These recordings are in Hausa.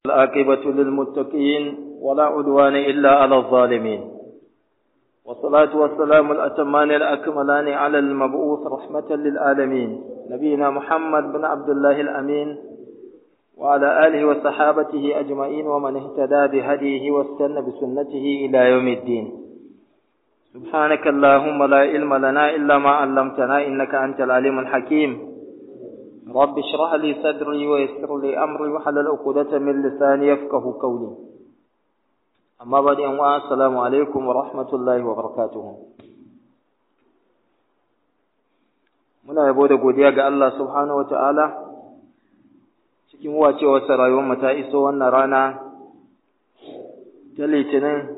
العاقبة للمتقين ولا عدوان إلا على الظالمين والصلاة والسلام الأتمان الأكملان على المبعوث رحمة للعالمين نبينا محمد بن عبد الله الأمين وعلى آله وصحابته أجمعين ومن اهتدى بهديه واستنى بسنته إلى يوم الدين سبحانك اللهم لا علم لنا إلا ما علمتنا إنك أنت العليم الحكيم رب اشرح لي صدري ويسر لي أمري وحلل عقدة من لساني يفقه قولي أما بعد أن السلام عليكم ورحمة الله وبركاته muna yabo da godiya ga Allah subhanahu wataala cikin wacewarsa rayuwar ta iso wannan rana ta litinin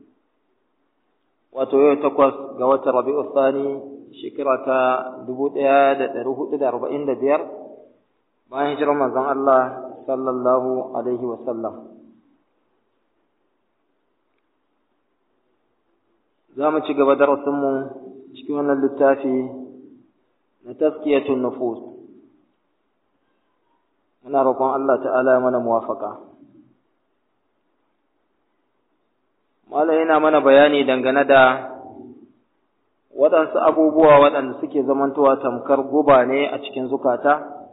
wato yau takwas ga watan rabi'u thani shekara ta dubu ɗaya da ɗari hudu da arba'in da biyar bayan hijirar manzon Allah sallallahu alaihi wa sallam za mu ci gaba darasinmu cikin wannan littafi na taskiyatun nufus muna roƙon Allah ta'ala mana muwafaka Malam yana mana bayani dangane da waɗansu abubuwa waɗanda suke zamantowa tamkar guba ne a cikin zukata,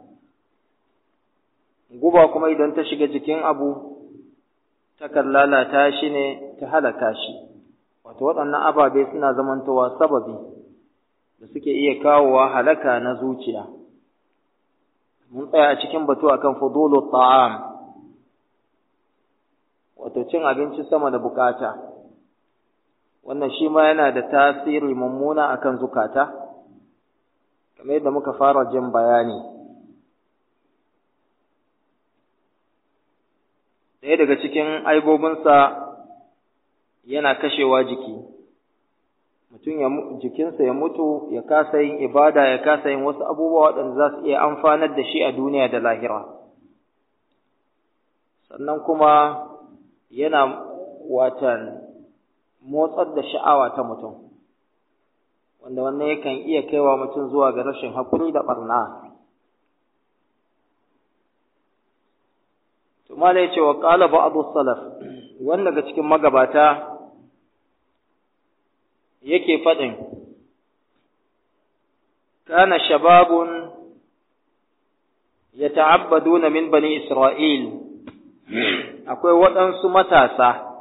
guba kuma idan ta shiga jikin abu, takan lalata shi ne ta halaka shi, wato waɗannan ababe suna zamantowa sababi da suke iya kawowa halaka na zuciya. Mun tsaya a cikin batu akan fudulu ta'am, wato cin abinci sama da bukata. wannan shi ma yana da tasiri mummuna akan zukata kamar yadda muka fara jin bayani ɗaya daga cikin aibobinsa yana kashewa jiki mutum ya jikinsa ya mutu ya kasa yin ibada ya kasa yin wasu abubuwa waɗanda za su iya amfanar da shi a duniya da lahira sannan kuma yana watan motsar da sha'awa ta mutum wanda wannan yakan iya kaiwa mutum zuwa ga rashin haƙuri da ɓarna tumala ya ce wa ƙala ba'adu salaf wanda daga cikin magabata yake faɗin kana shababun yata'abbaduna min bani isra'il akwai waɗansu matasa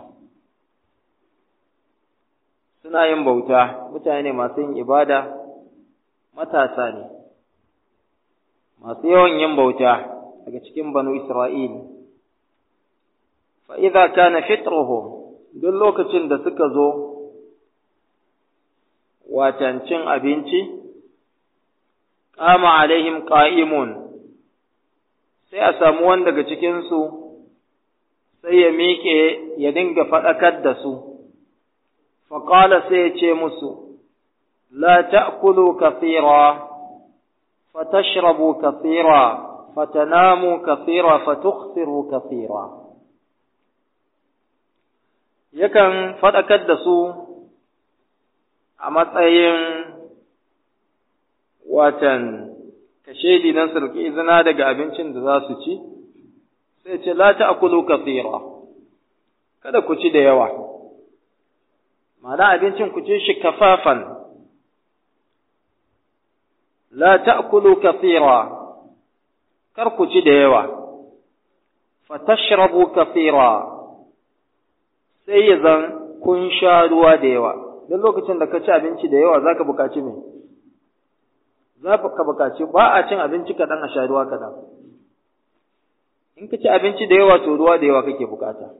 suna yin bauta mutane masu yin ibada matasa ne masu yawan yin bauta daga cikin banu Isra'il fa idza kana fitruhum duk lokacin da suka zo watan cin abinci qama alaihim qa'imun sai a samu wanda daga cikin su sai ya miƙe ya dinga faɗakar da su فقال سيتي مسو لا تأكلوا كثيرا فتشربوا كثيرا فتناموا كثيرا فتخسروا كثيرا yakan faɗakar da su a matsayin watan kashedi nan su riƙi izina daga abincin da za su ci sai ce la ta'kulu kathira kada ku ci da yawa ma'ana abincin ku ci shi kafafan la ta'kulu kathira kar ku ci da yawa fa tashrabu kathira sai ya zan kun sha ruwa da yawa duk lokacin da ka ci abinci da yawa zaka buƙaci me za ka buƙaci ba a cin abinci kaɗan a sha ruwa kaɗan in ka ci abinci da yawa to ruwa da yawa kake buƙata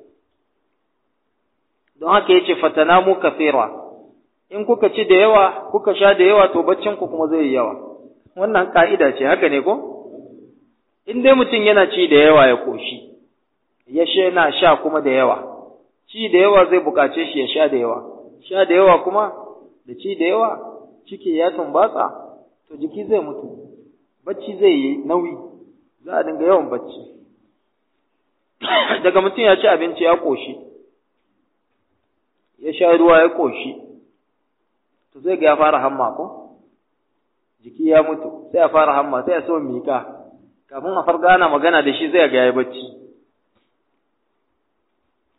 don haka yace fatanamu kafira in kuka ci da yawa kuka sha da yawa to baccin ku kuma zai yi yawa wannan ka'ida ce haka ne ko in dai mutum yana ci da yawa ya koshi ya sha yana sha kuma da yawa ci da yawa zai bukace shi ya sha da yawa sha da yawa kuma da ci da yawa ciki ya tumbatsa to jiki zai mutu bacci zai yi nauyi za a dinga yawan bacci daga mutum ya ci abinci ya koshi ya sha ruwa ya ƙoshi, to zai ga ya fara hamma ko? Jiki ya mutu, sai ya fara hamma, sai ya so miƙa, kafin a farga ana magana da shi zai ga ya bacci.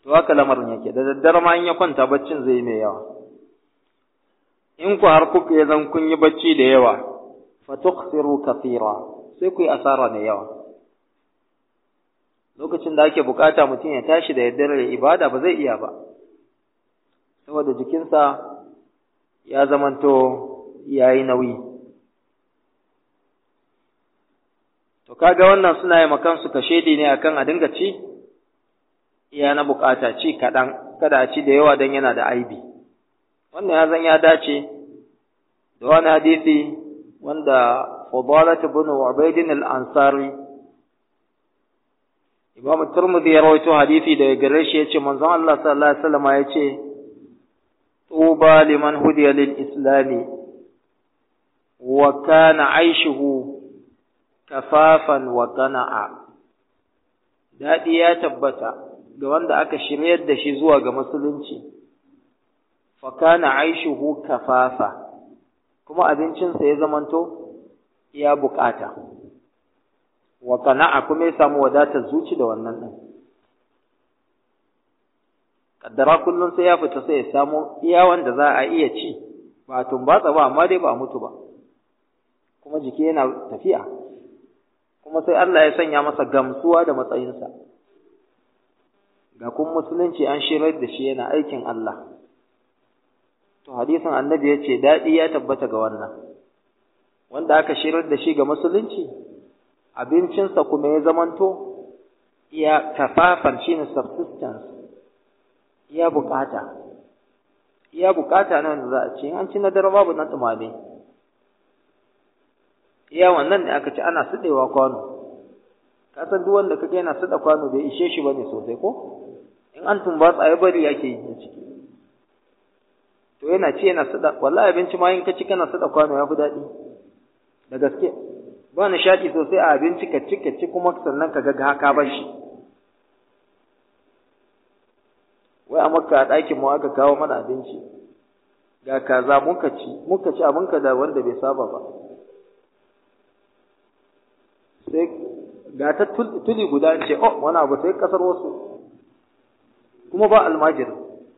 to haka lamarin yake da daddare ma in ya kwanta baccin zai yi mai yawa in ku har kuka ya zan kun yi bacci da yawa fa tukhsiru kathira sai ku yi asara da yawa lokacin da ake bukata mutum ya tashi da daddare ibada ba zai iya ba saboda jikinsa ya zamanto yayi nauyi to kaga wannan suna yi makansu kashedi ne akan a dinga ci iya na bukata ci kaɗan kada a ci da yawa don yana da aibi wannan ya zan ya dace da wani hadisi wanda Fadalat ibn Ubaidin al-Ansari Imam Tirmidhi ya rawaito hadisi daga gare shi yace manzon Allah sallallahu alaihi wasallam yace tuba liman hudiya lil islami wa kana aishuhu kafafan wa qana'a dadi ya tabbata ga wanda aka shiryar da shi zuwa ga musulunci fa kana aishuhu kafafa kuma abincinsa ya zamanto ya bukata wa qana'a kuma ya samu wadatar zuci da wannan din kaddara kullun sai ya fita sai ya samu iya wanda za a iya ci ba tumbatsa ba amma dai ba mutu ba kuma jiki yana tafiya kuma sai Allah ya sanya masa gamsuwa da matsayinsa ga kun musulunci an shirar da shi yana aikin Allah to hadisin annabi ya ce daɗi ya tabbata ga wannan wanda aka shirar da shi ga musulunci abincinsa kuma ya zamanto ya kafafan shi ne subsistence ya bukata ya bukata na wanda za a ce an ci na dare babu na tumame iya wannan ne aka ci ana suɗewa kwano ka san duk wanda kake yana suɗa kwano bai ishe shi bane sosai ko in an tumbatsa ya bari yake yi a ciki to yana ci yana suɗa wallahi abinci ma in ka ci kana suɗa kwano ya fi daɗi da gaske ba nishaɗi sosai a abinci ka ci ka ci kuma sannan ka ga haka ba shi wai a makka a ɗakin mu aka kawo mana abinci ga kaza muka ci muka ci abinka da wanda bai saba ba sai ga ta tuli guda ce oh wani abu sai kasar wasu kuma ba almajir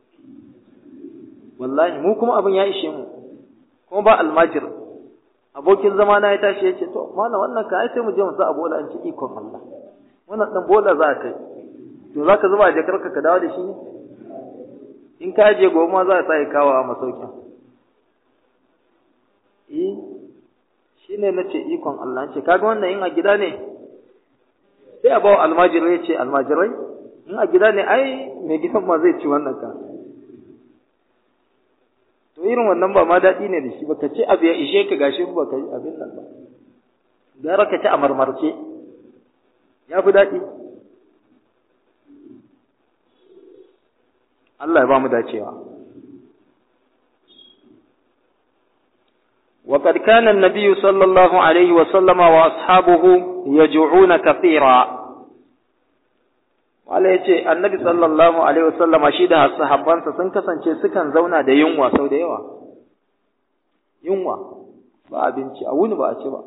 wallahi mu kuma abin ya ishe mu kuma ba almajir abokin zama na ya tashi ya ce to mana wannan ka ai sai mu je mu sa a bola an ci ikon Allah wannan dan bola za ka yi to za ka zuba a jakarka ka dawo da shi ne in ka je gobe ma za a sa ya kawo a masaukin eh shi ne na ce ikon Allah ce kaga wannan in a gida ne sai a bawa almajirai ya ce almajirai in a gida ne ai mai gidan ma zai ci wannan ka to irin wannan ba ma daɗi ne da shi ba ka ce abu ya ishe ka gashi ba ka yi abin nan ba gara ka ci a marmarce ya fi daɗi Allah ya ba mu dacewa وقد كان النبي صلى الله عليه وسلم وأصحابه يجوعون كثيرا wala ya ce annabi sallallahu alaihi wasallama shi da sahabbansa sun kasance sukan zauna da yunwa sau da yawa yunwa ba abinci a wuni ba a ci ba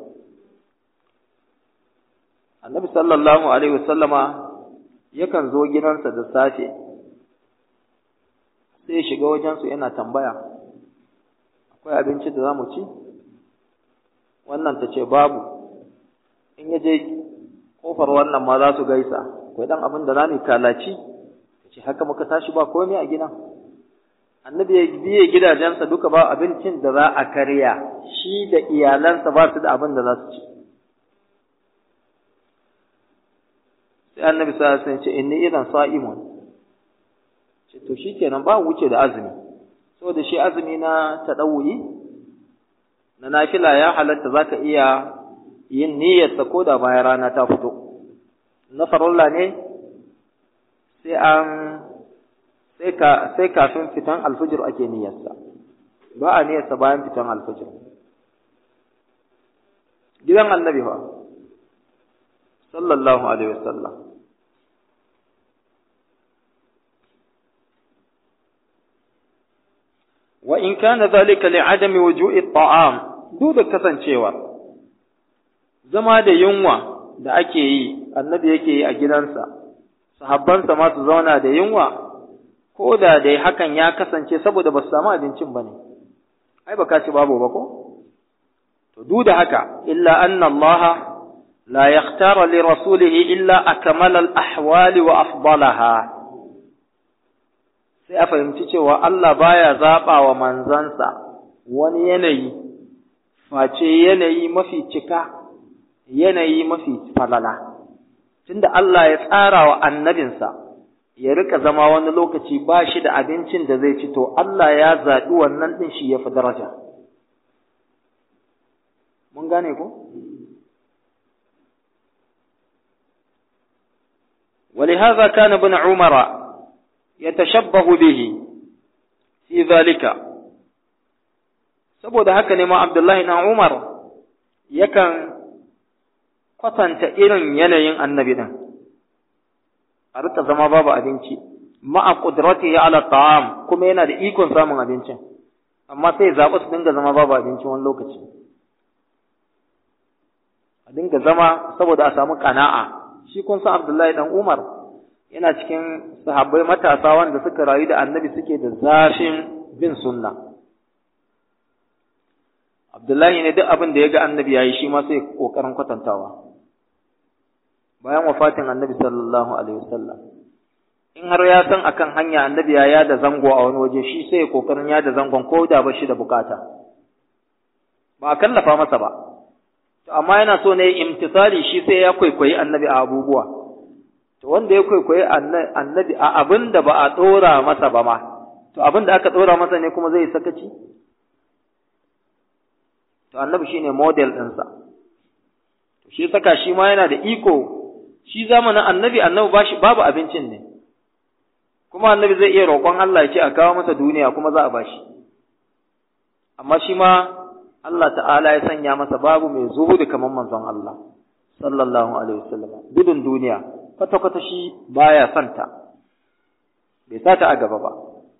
annabi sallallahu alaihi wasallama yakan zo gidansa da safe sai ya shiga wajensu yana tambaya akwai abinci da za mu ci wannan ta ce babu in ya je kofar wannan ma za su gaisa akwai dan abin da za mu kalaci ce haka muka tashi ba komai a gidan annabi ya biye gidajensa duka ba abincin da za a karya shi da iyalansa ba su da abin da za su ci sai annabi sa sun ce inni idan sa'imun ce to shikenan ba wuce da azumi saboda shi azumi na tadawuyi na nafila ya halatta zaka iya yin niyyarsa ko da bayan rana ta fito na farilla ne sai an sai ka sai kafin fitan alfijir ake niyyarsa ba a niyyarsa bayan fitan alfijir gidan annabi fa sallallahu alaihi wasallam wa in kana dhalika li'adami wuju'i at'am duk da kasancewa zama da yunwa da ake yi annabi yake yi a gidansa sahabbansa ma su zauna da yunwa ko da dai hakan ya kasance saboda ba su samu abincin ba ne ai ba ka ci babu ba ko to duk da haka illa anna Allah la yakhtara li rasulihi illa akmala al ahwali wa afdalaha sai a fahimci cewa Allah baya zaba wa manzansa wani yanayi face yanayi mafi cika yanayi mafi falala tunda Allah ya tsara wa annabinsa ya rika zama wani lokaci ba shi da abincin da zai ci to Allah ya zaɓi wannan ɗin shi ya fi daraja mun gane ko ولهذا كان ابن عمر يتشبه به في ذلك saboda haka ne ma Abdullahi na Umar yakan kwatanta irin yanayin annabi din a rika zama babu abinci ma'a qudratihi ala ta'am kuma yana da ikon samun abincin amma sai zaɓi su dinga zama babu abinci wani lokaci a dinga zama saboda a samu kana'a shi kun san Abdullahi dan Umar yana cikin sahabbai matasa wanda suka rayu da annabi suke da zafin bin sunna Abdullahi ne duk abin da ya ga annabi yayi shi ma sai kokarin kwatantawa bayan wafatin annabi sallallahu alaihi wasallam in har ya san akan hanya annabi ya yada zango a wani waje shi sai kokarin yada zangon ko da ba shi da bukata ba a kallafa masa ba to amma yana so ne imtisali shi sai ya kwaikwayi annabi a abubuwa to wanda ya kwaikwayi annabi a abin da ba a dora masa ba ma to abin da aka dora masa ne kuma zai sakaci to annabi shine model ɗinsa to shi saka shi ma yana da iko shi zamanin annabi annabi bashi babu abincin ne kuma annabi zai iya roƙon Allah ya ce a kawo masa duniya kuma za a bashi amma shi ma Allah ta'ala ya sanya masa babu mai zuhudu kamar manzon Allah sallallahu alaihi wasallam gudun duniya kwata kwata shi baya santa bai sata a gaba ba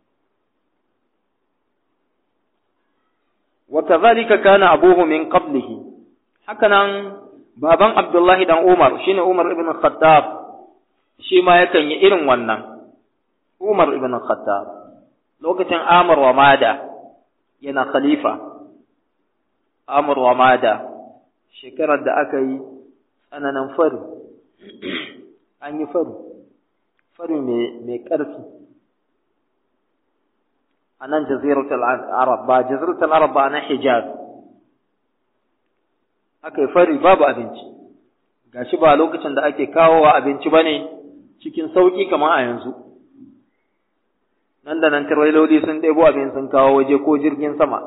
wa kadhalika kana abuhu min qablihi hakanan baban Abdullahi dan Umar shine Umar ibn Khattab shi ma yakan yi irin wannan Umar ibn Khattab lokacin Amr wa Mada yana khalifa Amr wa Mada shekarar da aka yi tsananin fari an yi fari fari mai ƙarfi a nan jaziratul arab ba jaziratul arab ba na hijaz aka yi fari babu abinci gashi ba lokacin da ake kawowa abinci ba ne cikin sauƙi kamar a yanzu nan da nan tirwailoli sun ɗebo abin sun kawo waje ko jirgin sama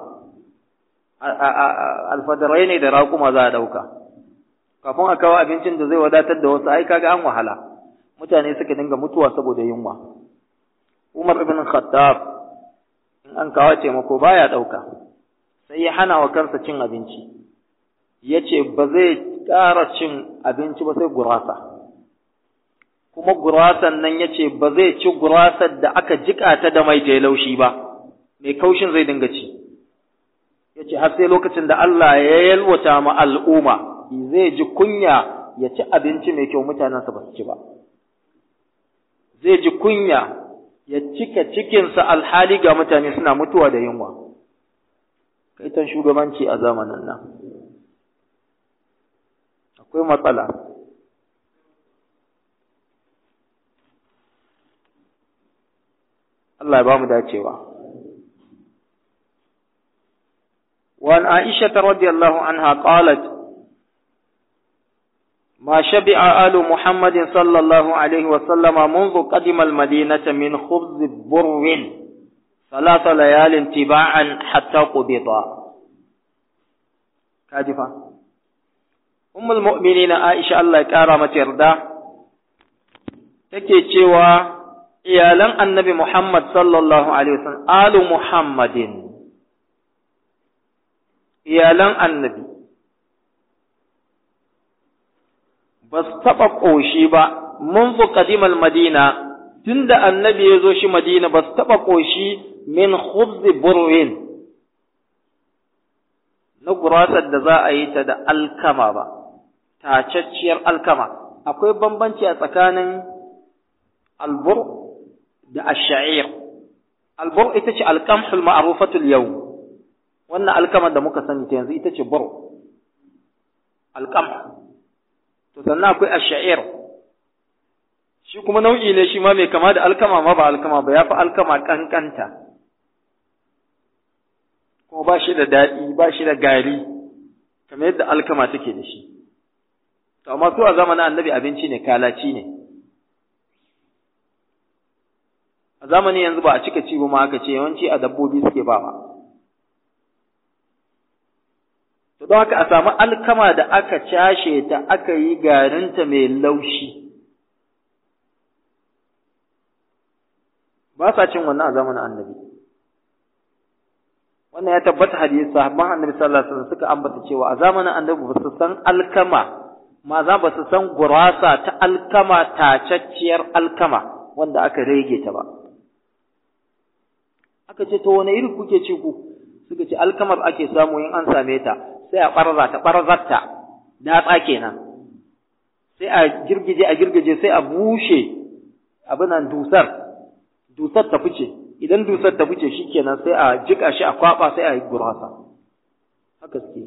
alfadarai ne da raƙuma za a ɗauka kafin a kawo abincin da zai wadatar da wasu ai kaga an wahala mutane suka dinga mutuwa saboda yunwa Umar ibn Khattab in an kawo taimako baya ɗauka sai ya hana wa kansa cin abinci ya ce ba zai ƙara cin abinci ba sai gurasa kuma gurasan nan ya ce ba zai ci gurasar da aka jiƙa ta da mai ta laushi ba mai kaushin zai dinga ci ya ce har sai lokacin da Allah ya yalwata ma al'umma zai ji kunya ya ci abinci mai kyau mutanensa ba su ci ba zai ji kunya ya cika cikinsa alhali ga mutane suna mutuwa da yunwa kaitan shugabanci a zamanin nan akwai matsala Allah ya ba mu dacewa وعن عائشة رضي الله عنها قالت ما شبع آل محمد صلى الله عليه وسلم منذ قدم المدينة من خبز بر ثلاث ليال تباعا حتى قبضا كاجفة أم المؤمنين عائشة الله كارمة يردا take cewa iyalan annabi Muhammad sallallahu alaihi wasallam alu Muhammadin iyalan annabi ba su taɓa ƙoshi ba mun fi ƙadimal madina tun da annabi ya zo shi madina ba su taɓa ƙoshi min khubzi burwin na gurasar da za a yi ta da alkama ba tacacciyar alkama akwai bambanci a tsakanin albur da asha'ir albur ita ce alqamhul ma'rufatul yau wannan alkamar da muka sani ta yanzu ita ce bur alqamh to sannan akwai ash-sha'ir shi kuma nau'i ne shi ma mai kama da alkama ma ba alkama ba yafi alkama kankanta kuma ba shi da daɗi ba shi da gari kamar yadda alkama take da shi to amma su a zamanin annabi abinci ne kalaci ne a zamanin yanzu ba a cika ci ba ma aka ce yawanci a dabbobi suke ba ba to don haka a samu alkama da aka cashe ta aka yi garinta mai laushi ba sa cin wannan a zamanin annabi wannan ya tabbata hadisi sahabban annabi sallallahu alaihi wasallam suka ambata cewa a zamanin annabi ba su san alkama ma za ba su san gurasa ta alkama tacacciyar alkama wanda aka rege ta ba aka ce to wani iri kuke ci ku suka ce alkamar ake samu in an same ta sai a barza ta barzarta datsa kenan sai a girgije a girgije sai a bushe abinan dusar dusar ta fice idan dusar ta fice shikenan sai a jika shi a kwaba sai a yi gurasa haka suke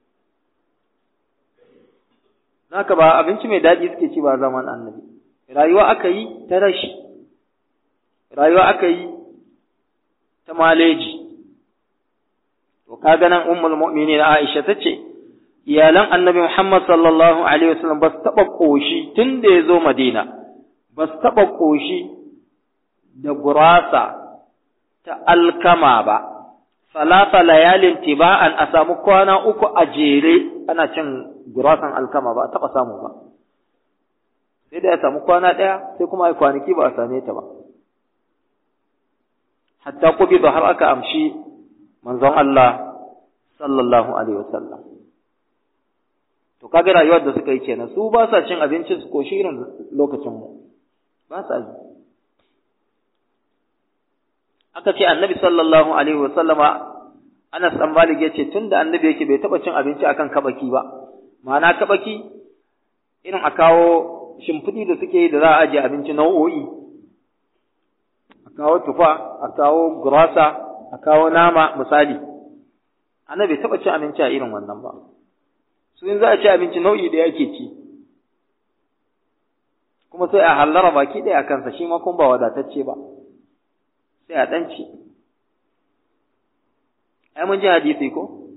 Naka ba abinci mai daɗi suke ci ba zaman annabi rayuwa aka yi ta rashi rayuwa aka yi ta maleji to kaga nan ummul mu'minin Aisha tace iyalan annabi Muhammad sallallahu alaihi wasallam ba su taba koshi tun da ya zo Madina ba su taba koshi da gurasa ta alkama ba salasa layalin tiba'an a samu kwana uku a jere ana cin gurasan alkama ba a taɓa samu ba sai da ya samu kwana ɗaya sai kuma a kwanaki ba a same ta ba hatta kubi da har aka amshi manzon Allah sallallahu alaihi wasallam to kaga rayuwar da suka yi kenan su ba sa cin abinci su ko shirin lokacin mu ba sa yi aka ce annabi sallallahu alaihi wasallama Anas dan Malik yace tunda annabi yake bai taba cin abinci akan kabaki ba ma'ana kabaki irin a kawo shimfiɗi da suke yi da za a ajiye abinci nau'o'i a kawo tufa a kawo gurasa a kawo nama misali annabi bai taba cin abinci a irin wannan ba su in za a ci abinci nau'i da yake ci kuma sai a hallara baki ɗaya a kansa shi ma kuma ba wadatacce ba sai a ɗan ci ai mun ji hadisi ko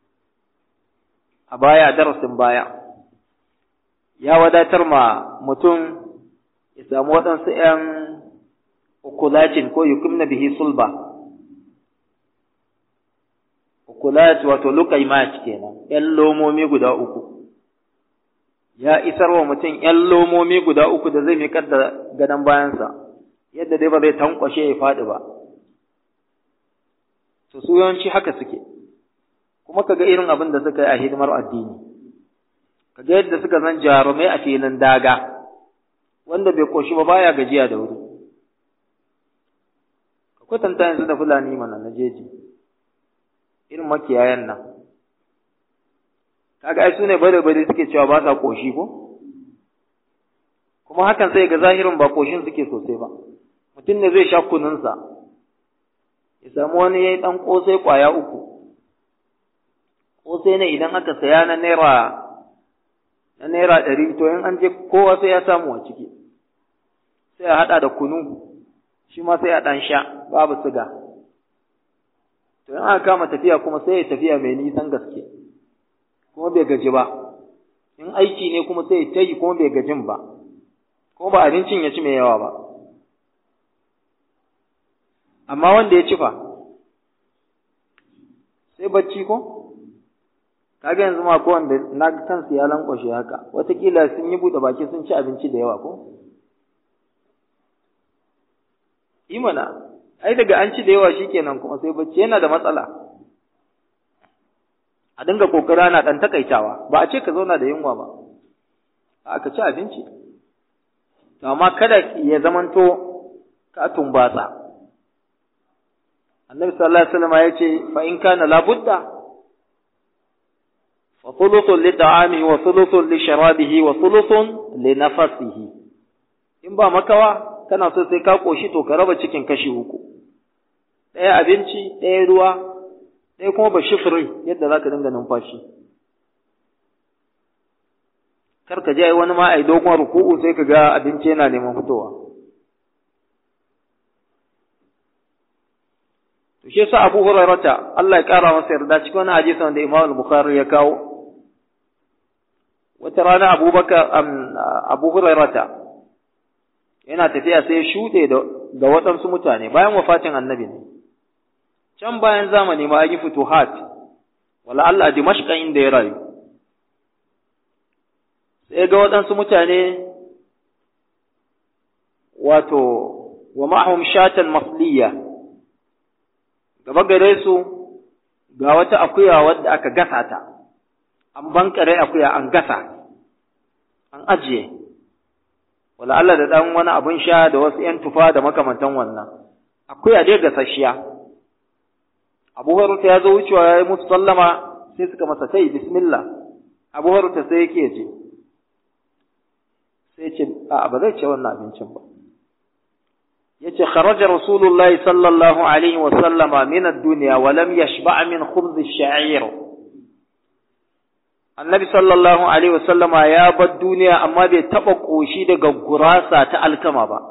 a baya darasin baya ya wadatar ma mutum ya samu waɗansu ‘yan ukulacin ko yukumna bihi sulba ukulat wato lukaimat kenan ‘yan lomomi guda uku ya isar wa mutum ‘yan lomomi guda uku da zai miƙar da gadon bayansa yadda dai ba zai tankwashe ya faɗi ba to su yawanci haka suke kuma kaga irin abin da suka yi a hidimar addini kaga yadda suka zan jarumai a filin daga wanda bai koshi ba baya gajiya da wuri ka kwatanta yanzu da fulani mana na jeji irin makiyayan nan kaga ai su ne bare bare suke cewa ba sa koshi ko kuma hakan sai ga zahirin ba koshin suke sosai ba mutum ne zai sha kununsa ya samu wani ya yi ɗan ƙosai ƙwaya uku ƙosai ne idan aka saya na naira na naira ɗari to in an je kowa sai ya samu a ciki sai a haɗa da kunu shi ma sai a ɗan sha babu siga to in aka kama tafiya kuma sai ya tafiya mai nisan gaske kuma bai gaji ba in aiki ne kuma sai ya ta yi kuma bai gajin ba kuma ba abincin ya ci mai yawa ba amma wanda ya ci fa sai bacci ko kaga yanzu ma ko wanda na kansu ya lankwashe haka watakila sun yi buɗe baki sun ci abinci da yawa ko imana ai daga an ci da yawa shikenan kuma sai bacci yana da matsala a dinga kokara na dan takaitawa ba a ce ka zauna da yunwa ba aka ci abinci to amma kada ya zamanto ka tumbatsa annabi sallallahu alaihi wasallam ya ce fa in kana labudda fa thuluthun li ta'amihi wa thuluthun li sharabihi wa thuluthun li nafasihi in ba makawa kana so sai ka koshi to ka raba cikin kashi uku ɗaya abinci ɗaya ruwa ɗaya kuma ba shifiri yadda za ka dinga numfashi kar ka je wani ma a yi dogon ruku'u sai ka ga abinci yana neman fitowa to shi yasa Abu Hurairah Allah ya kara masa yarda cikin wani hadisi wanda Imam al-Bukhari ya kawo wata rana Abubakar Abu Hurairah yana tafiya sai ya shuɗe da waɗansu mutane bayan wafatin annabi ne can bayan zamani ma an yi futuhat wala Allah a Dimashqa inda ya rayu sai ga waɗansu mutane wato wa ma'ahum shatan masliya gaba gare su ga wata akuya wadda aka gasa ta an bankare akuya an gasa an ajiye wala Allah da dan wani abun sha da wasu ‘yan tufa da makamantan wannan akuya dai gasasshiya abu haruta ya zo wucewa ya yi musu sallama sai suka masa sai bismillah abu haruta sai yake je sai ce a ba zai ce wannan abincin ba yace kharaja rasulullahi sallallahu alaihi wa sallama min ad-dunya wa lam yashba' min khubz ash-sha'ir annabi sallallahu alaihi wa sallama ya bar duniya amma bai taba koshi daga gurasa ta alkama ba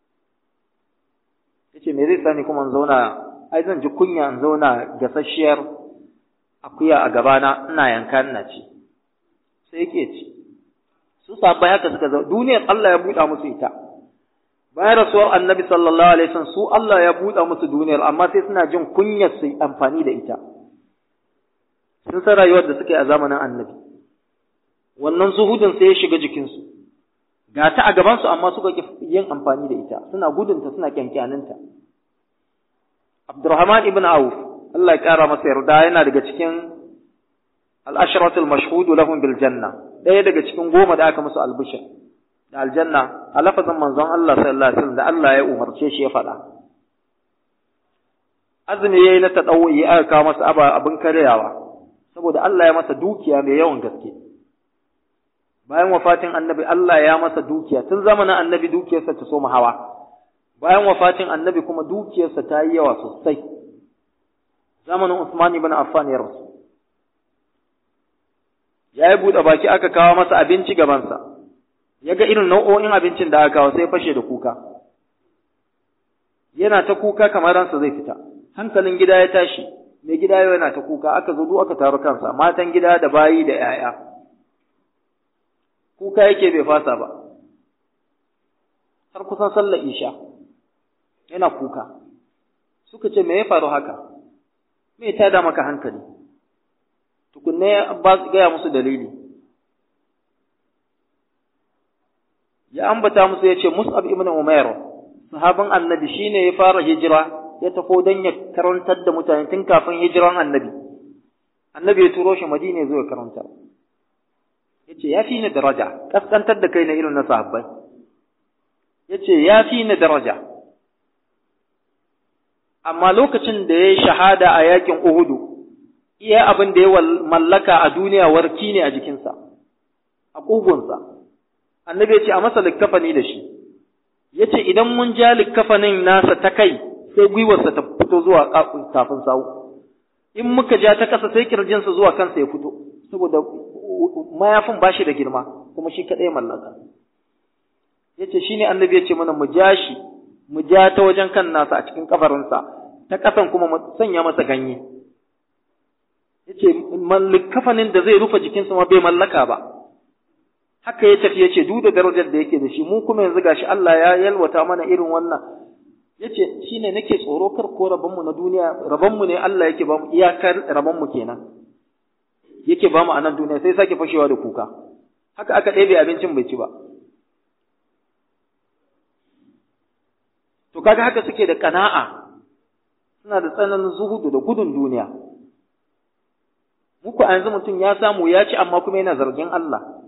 yace me zai sani kuma in zauna ai zan ji kunya in zauna gasasshiyar akuya a gabana ina yanka ina ci sai yake ci su sabai haka suka zo duniyar Allah ya buɗa musu ita bayan rasuwar annabi sallallahu alaihi wasallam su Allah ya buɗa musu duniyar amma sai suna jin kunyar su amfani da ita sun san rayuwar da suka yi a zamanin annabi wannan zuhudin sai ya shiga jikinsu ga ta a gabansu amma suka ki yin amfani da ita suna gudunta suna kyankyaninta Abdurrahman ibn Auf Allah ya kara masa yarda yana daga cikin al-ashratul mashhudu lahum bil janna ɗaya daga cikin goma da aka musu albishir da aljanna a lafazin manzon Allah sallallahu alaihi wasallam da Allah ya umarce shi ya faɗa azumi yayi na tadawwi aka kawo masa aba abin karyawa saboda Allah ya masa dukiya mai yawan gaske bayan wafatin annabi Allah ya masa dukiya tun zamanin annabi dukiyarsa ta soma hawa bayan wafatin annabi kuma dukiyarsa ta yi yawa sosai zamanin Usman ibn Affan ya rasu ya yi buɗe baki aka kawo masa abinci gabansa ya ga irin nau'o'in abincin da aka kawo sai fashe da kuka yana ta kuka kamar ransa zai fita hankalin gida ya tashi mai gida yau yana ta kuka aka zo duk aka taru kansa matan gida da bayi da 'ya'ya kuka yake bai fasa ba har kusan sallar isha yana kuka suka ce me ya faru haka me ta da maka hankali tukunne ba gaya musu dalili ya ambata musu ya ce mus'ab ibn umair sahabin annabi shine ya fara hijira ya tafo don ya karantar da mutane tun kafin hijiran annabi annabi ya turo shi madina zuwa karantar ya ce ya fi ni daraja kaskantar da kai na irin na sahabbai ya ce ya fi ni daraja amma lokacin da ya yi shahada a yakin uhudu iya abin da ya mallaka a duniya warki ne a jikinsa a ƙugunsa annabi ya ce a masa likkafani da shi ya ce idan mun ja likkafanin nasa ta kai sai gwiwarsa ta fito zuwa kafin sawu in muka ja ta ƙasa sai kirjinsa zuwa kansa ya fito saboda mayafin ba shi da girma kuma shi kaɗai mallaka ya ce shi ne annabi ya ce mana mu ja shi mu ja ta wajen kan nasa a cikin kafarinsa ta ƙasan kuma mu sanya masa ganye ya ce kafanin da zai rufe jikinsa ma bai mallaka ba haka ya tafi ya ce duk da darajar da yake da shi mu kuma yanzu gashi Allah ya yalwata mana irin wannan yace shine nake tsoro kar ko rabonmu na duniya rabonmu ne Allah yake ba mu iyakar rabonmu kenan yake ba mu a nan duniya sai sake fashewa da kuka haka aka ɗebe abincin bai ci ba to kaga haka suke da kana'a suna da tsananin zuhudu da gudun duniya muku a yanzu mutum ya samu ya ci amma kuma yana zargin Allah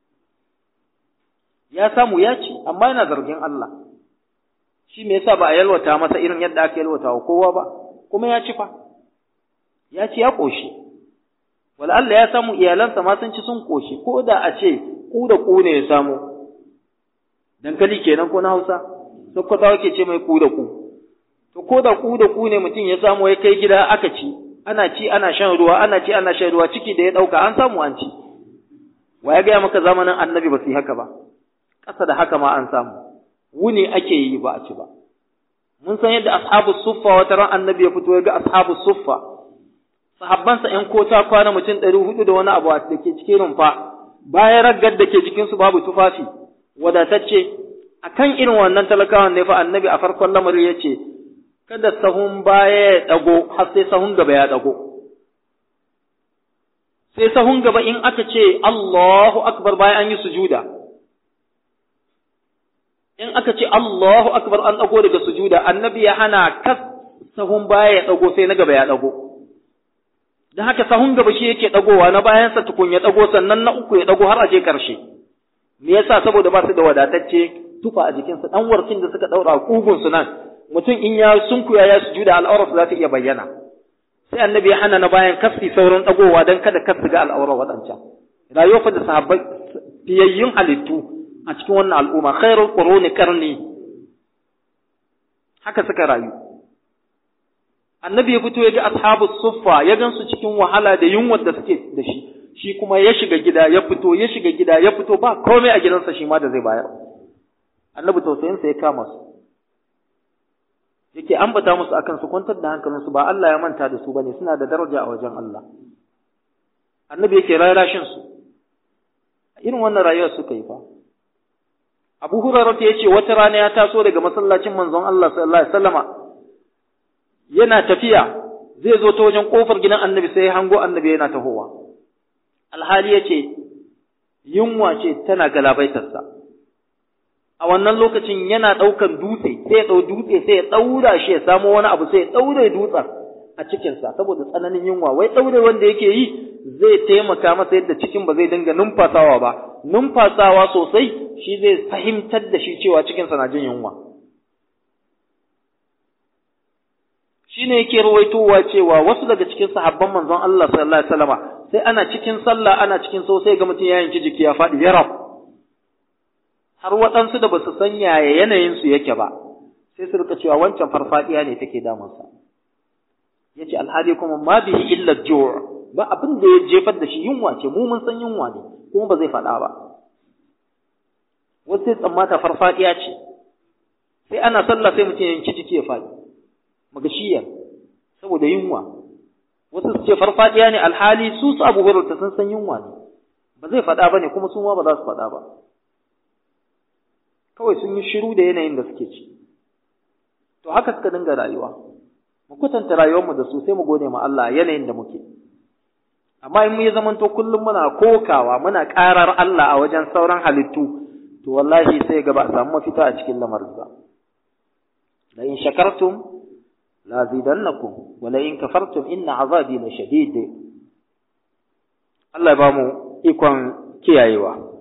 ya samu ya ci amma yana zargin Allah shi me yasa ba a yalwata masa irin yadda aka yalwata wa kowa ba kuma ya ci fa ya ci ya koshi wala Allah ya samu iyalansa ma sun ci sun koshi ko da a ce ku da ku ne ya samu dankali kenan ko na Hausa sokotawa ke ce mai ku da ku to ko ko da ku da ku ne mutum ya samu ya kai gida aka ci ana ci ana shan ruwa ana ci ana shan ruwa ciki da ya ɗauka an samu an ci wa ya gaya maka zamanin annabi ba su yi haka ba ƙasa da haka ma an samu wuni ake yi ba a ci ba mun san yadda ashabu suffa wata ran annabi ya fito ya ga ashabu suffa sahabbansa ƴan kota kwana mutum ɗari hudu da wani abu da ke cikin rumfa bayan raggar da ke jikinsu babu tufafi wadatacce akan irin wannan talakawan ne fa annabi a farkon lamari ya ce kada sahun baya ya ɗago har sai sahun gaba ya ɗago sai sahun gaba in aka ce Allahu akbar bayan an yi sujuda in aka ce Allahu akbar an ɗago daga sujuda annabi ya hana kas sahun baya ya ɗago sai na gaba ya ɗago da haka sahun gaba shi yake ɗagowa na bayansa tukun ya ɗago sannan na uku ya ɗago har a je ƙarshe me yasa saboda ba su da wadatacce tufa a jikinsu ɗan warkin da suka ɗaura ƙugunsu nan mutum in ya sunkuya ya sujuda al'aurarsu za ta iya bayyana sai annabi ya hana na bayan kasi sauran ɗagowa don kada kas ga al'aurar waɗancan rayuwa fa da sahabbai fiyayyun halittu a cikin wannan al'umma khairul quruni karni haka suka rayu annabi ya fito ya ga ashabu suffa ya gansu cikin wahala da yunwa da suke da shi shi kuma ya shiga gida ya fito ya shiga gida ya fito ba komai a gidansa shi ma da zai bayar annabi tausayinsa ya kama su yake ambata musu akan su kwantar da hankalinsu ba Allah ya manta da su bane suna da daraja a wajen Allah annabi yake rarashin su irin wannan rayuwar suka yi fa Abu Hurairah ya ce wata rana ya taso daga masallacin manzon Allah sallallahu alaihi wasallama yana tafiya zai zo ta wajen kofar gidan annabi sai ya hango annabi yana tahowa alhali ya ce yunwa ce tana galabaitarsa a wannan lokacin yana ɗaukan dutse sai ya ɗau dutse sai ya ɗaura shi ya samo wani abu sai ya ɗaure dutsen a cikinsa saboda tsananin yunwa wai ɗaure wanda yake yi zai taimaka masa yadda cikin ba zai dinga numfasawa ba numfasawa sosai shi zai fahimtar da shi cewa cikinsa na jin yunwa shine yake ruwaitowa cewa wasu daga cikin sahabban manzon Allah sallallahu alaihi wasallama sai ana cikin sallah ana cikin so sai ga mutum ya yanki jiki ya faɗi yarab har waɗansu da basu san yaya yanayin su yake ba sai su rika cewa wancan farfadiya ne take damunsa yace alhali kuma ma bihi illa ju' ba abin da ya jefar da shi yunwa ce mu mun san yunwa ne kuma ba zai faɗa ba wasu sai tsammata farfadiya ce sai ana sallah sai mutum ya yanki jiki ya faɗi magashiyar saboda yunwa wasu su ce farfadiya ne alhali su su abu hurarta sun san yunwa ne ba zai faɗa ba ne kuma su ma ba za su faɗa ba kawai sun yi shiru da yanayin da suke ci to haka suka dinga rayuwa mu kwatanta rayuwarmu da su sai mu gode ma Allah yanayin da muke amma in mu yi zamanto kullum muna kokawa muna ƙarar Allah a wajen sauran halittu to wallahi sai ga ba a samu mafita a cikin lamarin ba la in shakartum lazidannakum wala in kafartum inna azabi la shadid Allah ya ba mu ikon kiyayewa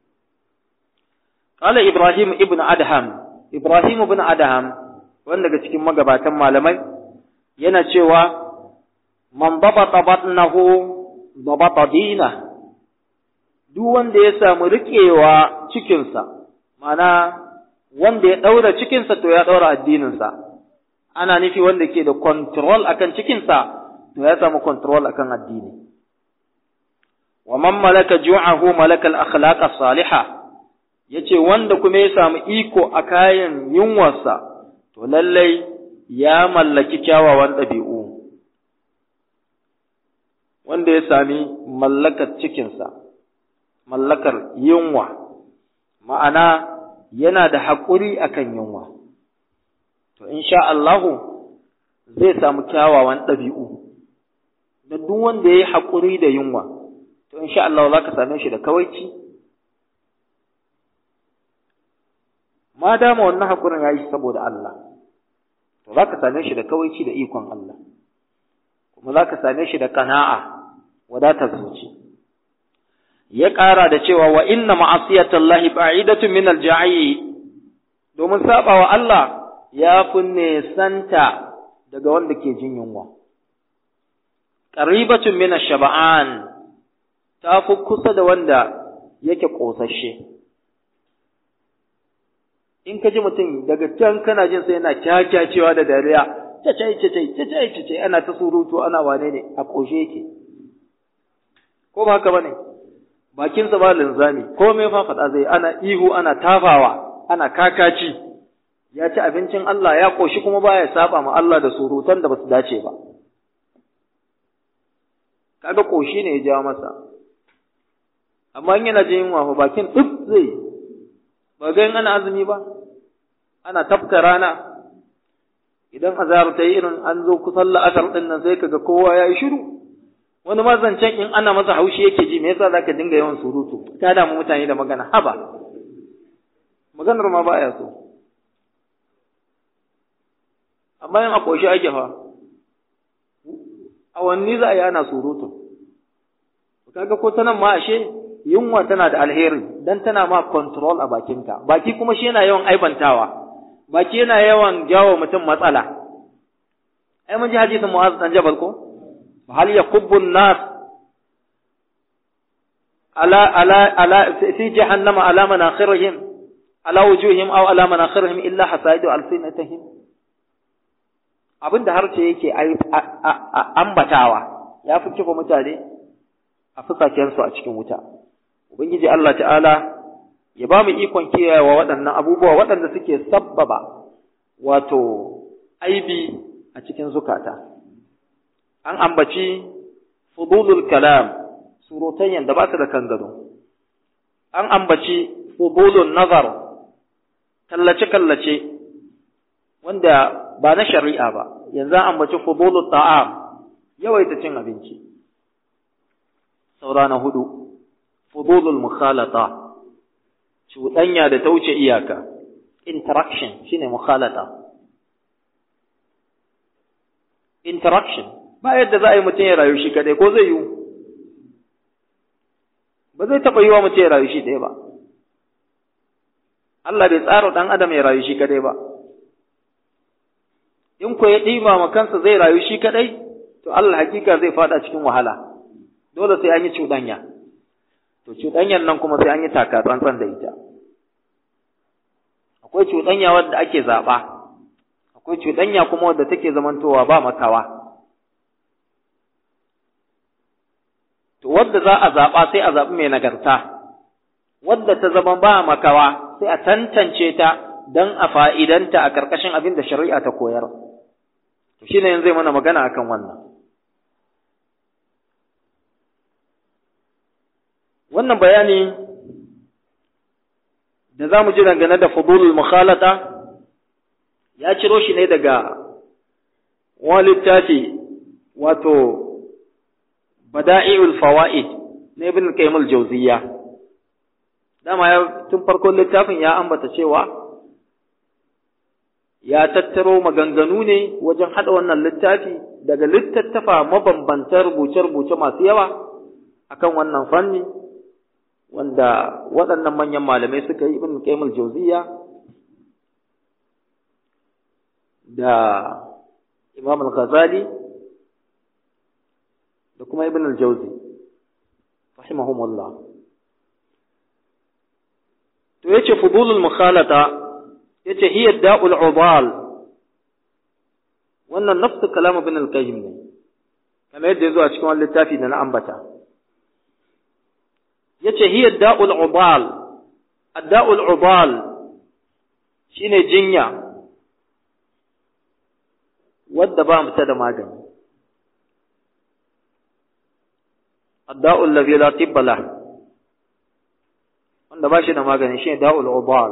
qala ibrahim ibn adham ibrahim ibn adham wanda daga cikin magabatan malamai yana cewa man dabata batnahu dabata dina duk wanda ya samu riƙewa cikinsa ma'ana wanda ya ɗaura cikinsa to ya ɗaura addininsa ana nufi wanda ke da control akan cikinsa to ya samu control akan addini wa man malaka ju'ahu malaka al-akhlaq as-salihah yace wanda kuma ya samu iko a kayan yunwarsa to lallai ya mallaki kyawawan ɗabi'u wanda ya sami mallakar cikinsa mallakar yunwa ma'ana yana da haƙuri akan yunwa to insha Allahu zai samu kyawawan ɗabi'u da duk wanda ya yi haƙuri da yunwa to insha Allah za ka same shi da kawaici ma dama wannan haƙurin ya yi saboda Allah to za ka same shi da kawaici da ikon Allah kuma za ka same shi da ƙana'a wadatar zuci ya ƙara da cewa wa inna ma'asiyatallahi ba'idatun min al-ja'i domin sabawa Allah ya fi nesanta daga wanda ke jin yunwa. Ƙaribatun mina shaba'an ta fi kusa da wanda yake ƙosashe. In ka ji mutum daga can kana jin sai yana kyakyacewa da dariya, cacai cacai cacai cacai ana ta surutu ana wane ne a ƙoshe yake ko ba haka bane bakinsa ba linzami komai fa faɗa zai ana ihu ana tafawa ana kakaci ya ci abincin Allah ya ƙoshi kuma baya saba ma Allah da surutan da basu dace ba kaga ƙoshi ne ya jawo masa amma in yana jin yunwa fa bakin duk zai ba ga ana azumi ba ana tafka rana idan azhar ta yi irin an zo kusan la'asar din nan sai kaga kowa ya yi shiru wani ma zancen in ana masa haushi yake ji me yasa zaka dinga yawan surutu ka damu mutane da magana haba maganar ma baya so amma yin a ƙoshi ake fa awanni za a yi ana surutu kaga ko ta nan ma ashe yunwa tana da alheri dan tana ma control a bakinka baki kuma shi yana yawan aibantawa baki yana yawan jawo mutum matsala ai mun ji hadisin Mu'az dan Jabal ko hal yakubbu an-nas ala ala ala fi jahannama ala manakhirihim ala wujuhihim aw ala manakhirihim illa hasaidu alsinatihim abinda harce yake ambatawa ya fi kifa mutane a fusakensu a cikin wuta ubangiji Allah ta'ala ya ba mu ikon kiyayewa waɗannan abubuwa waɗanda suke sabbaba wato aibi a cikin zukata an ambaci fudulul kalam surutayyan da ba su da kan gado an ambaci fudulun nazar kallace-kallace wanda ba na shari'a ba yanzu an ambaci fudulul ta'am yawaita cin abinci saura na hudu fudulul mukhalata cuɗanya da ta wuce iyaka interaction shine mukhalata interaction ba yadda za a yi mutum ya rayu shi kadai ko zai yi ba zai taɓa yi wa mutum ya rayu shi ɗaya ba Allah bai tsara ɗan adam ya rayu shi kadai ba in ko ya ɗima ma kansa zai rayu shi kadai to Allah hakika zai fada cikin wahala dole sai an yi cuɗanya to cuɗanyar nan kuma sai an yi taka tsantsan da ita akwai cuɗanya wadda ake zaɓa akwai cuɗanya kuma wadda take zamantowa ba makawa to wadda za a zaɓa sai a zaɓi mai nagarta wadda ta zama ba makawa sai a tantance ta don a fa'idanta a ƙarƙashin abin da shari'a ta koyar to shine yanzu zai mana magana akan wannan wannan bayani da za mu ji dangane da fudulul mukhalata ya ciro shi ne daga wani littafi wato bada'i'ul fawaid na ibn qayyim al-jawziyya dama ya tun farkon littafin ya ambata cewa ya tattaro maganganu ne wajen hada wannan littafi daga littattafa mabambantan rubuce-rubuce masu yawa akan wannan fanni wanda waɗannan manyan malamai suka yi ibn qayyim al-jawziyya da imam al-ghazali da kuma ibn al-jawzi rahimahumullah to yace fudulul mukhalata yace hiya da'ul ubal wannan nafsu kalam ibn al-qayyim ne kamar yadda yazo a cikin wannan littafi da na ambata yace hiya da'ul ubal ad-da'ul ubal shine jinya wadda ba mu ta da magani ad-da'ul ladhi la tibba lah wanda ba shi da magani shine da'ul ubal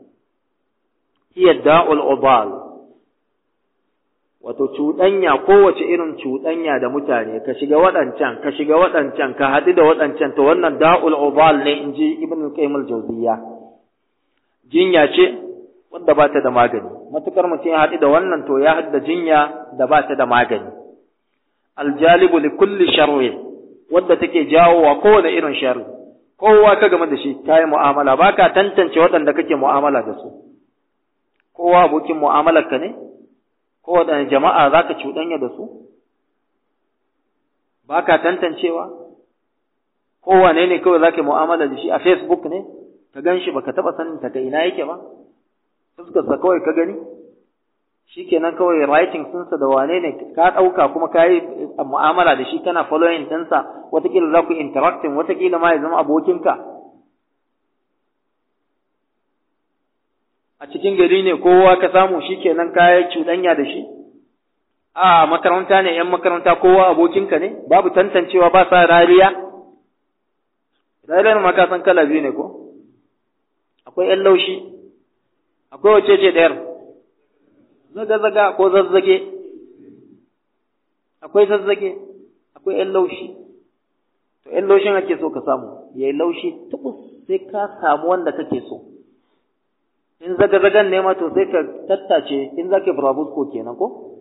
hiya da'ul ubal wato cuɗanya kowace irin cuɗanya da mutane ka shiga waɗancan ka shiga waɗancan ka haɗu da waɗancan to wannan da'ul ubal ne in ji ibn qayyim al-jawziyya jinya ce wanda ba ta da magani matukar mutum ya haɗu da wannan to ya haɗu da jinya da ba ta da magani aljalibu li kulli sharri wadda take jawo wa kowane irin sharri kowa ka game da shi ta yi mu'amala ba ka tantance waɗanda kake mu'amala da su kowa abokin mu'amalar ka ne ko waɗanne jama'a za ka cuɗanya da su ba ka tantancewa kowane ne kawai za ka mu'amala da shi a facebook ne ka gan shi ba ka taɓa sanin ta ina yake ba fuskarsa kawai ka gani shi shikenan kawai writing sunsa da wane ne ka ɗauka kuma ka yi mu'amala da shi kana following ɗinsa watakila za ku interacting watakila ma ya zama abokinka a cikin gari ne kowa ka samu shikenan ka yi cuɗanya da shi a makaranta ne ‘yan makaranta kowa abokinka ne babu tantancewa ba sa rariya rariyar ma ka san kala biyu ne ko akwai ‘yan laushi akwai wace ce ɗayar zaga-zaga ko zazzage akwai zazzage akwai ‘yan laushi to ‘yan laushin ake so ka samu ya yi laushi tubus sai ka samu wanda kake so in zaga-zagan ne ma to sai ka tattace in za ka ko kenan ko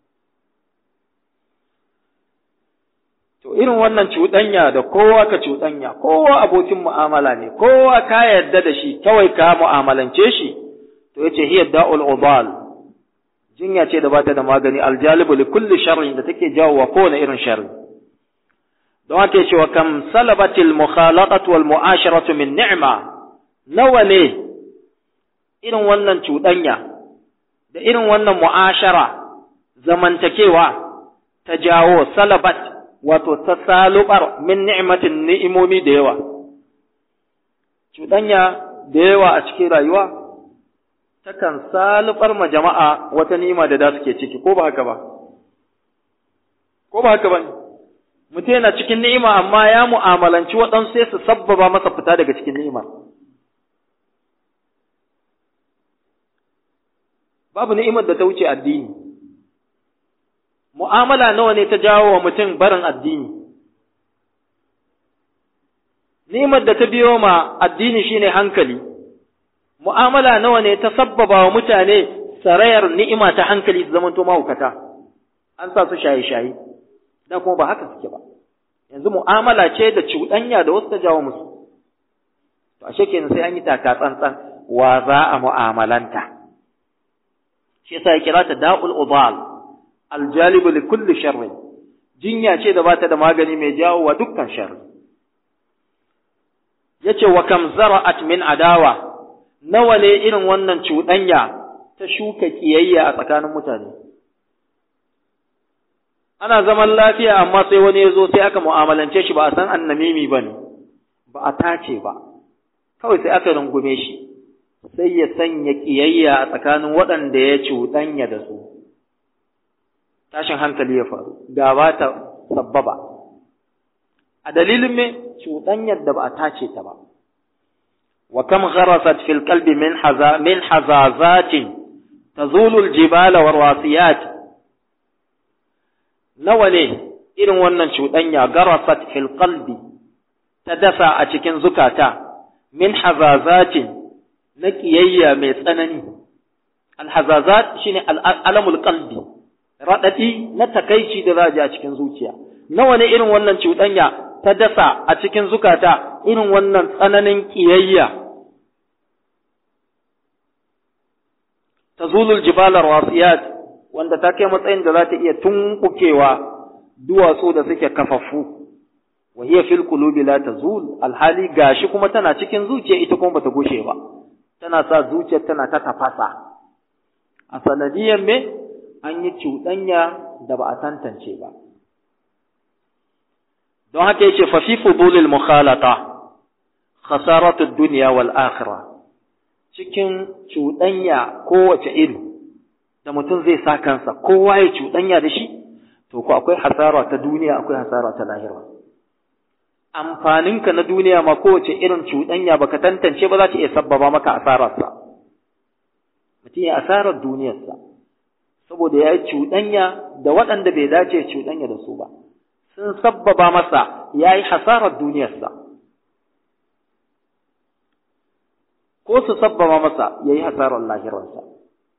to irin wannan cuɗanya da kowa ka cuɗanya kowa abokin mu'amala ne kowa ka yarda da shi kawai ka mu'amalance shi to yace hiya da'ul ubal jinya ce da bata da magani aljalibu li kulli sharrin da take jawo wa kowane irin sharri don haka yace wa kam salabatil mukhalaqatu wal mu'asharatu min ni'ma nawa ne irin wannan cuɗanya da irin wannan mu'ashara zamantakewa ta jawo salabat wato ta salubar min ni'matin ni'imomi da yawa cuɗanya da yawa a cikin rayuwa takan salubar ma jama'a wata ni'ima da da suke ciki ko ba haka ba ko ba haka ba mutum yana cikin ni'ima amma ya mu'amalanci waɗansu sai su sabbaba masa fita daga cikin ni'ima babu ni'imar da ta wuce addini mu'amala nawa ne ta jawo wa mutum barin addini ni'imar da ta biyo ma addini shine hankali mu'amala nawa ne ta sabbaba wa mutane sarayar ni'ima ta hankali su zamanto mahaukata an sa su shaye-shaye da kuma ba haka suke ba yanzu mu'amala ce da cuɗanya da wasu ta jawo musu to ashe kenan sai an yi taka tsantsan wa za a mu'amalanta shi yasa ya kira ta da'ul ubal aljalibu li kulli sharrin jinya ce da bata da magani mai jawo wa dukkan sharri yace wa kam zara'at min adawa nawa ne irin wannan cuɗanya ta shuka kiyayya a tsakanin mutane ana zaman lafiya amma sai wani ya zo sai aka mu'amalance shi ba a san annamimi ba ne ba a tace ba kawai sai aka rungume shi sai ya sanya kiyayya a tsakanin waɗanda ya cuɗanya da su tashin hankali ya faru gaba ta sabbaba a dalilin me cuɗanyar da ba a tace ta ba wa kam gharasat fil qalbi min haza min hazazatin tazulu al jibala war wasiyat nawa ne irin wannan cuɗanya garasat fil qalbi ta dasa a cikin zukata min hazazatin na kiyayya mai tsanani alhazazat shine alamul qalbi raɗaɗi na takaici da za a cikin zuciya nawa ne irin wannan cuɗanya ta dasa a cikin zukata irin wannan tsananin ƙiyayya ta zulul jibalar wasiyat wanda ta kai matsayin da za ta iya tunkukewa duwatsu da suke kafaffu wa hiya fil qulubi la tazul alhali gashi kuma tana cikin zuciya ita kuma bata gushe ba tana sa zuciyar tana ta tafasa a sanadiyar me an yi cuɗanya da ba a tantance ba. Don haka yace fa fi fudulil mukhalata khasaratu dunya wal akhirah cikin cuɗanya kowace iri da mutum zai sa kansa kowa ya cuɗanya da shi to ko akwai hasara ta duniya akwai hasara ta lahira amfaninka na duniya ma kowace irin cuɗanya baka tantance ba za ta iya sabbaba maka asararsa mutum ya asarar duniyarsa saboda ya yi cuɗanya da waɗanda bai dace cuɗanya da su ba sun sabbaba masa ya yi hasarar duniyarsa ko su sabbaba masa ya yi hasarar lahirarsa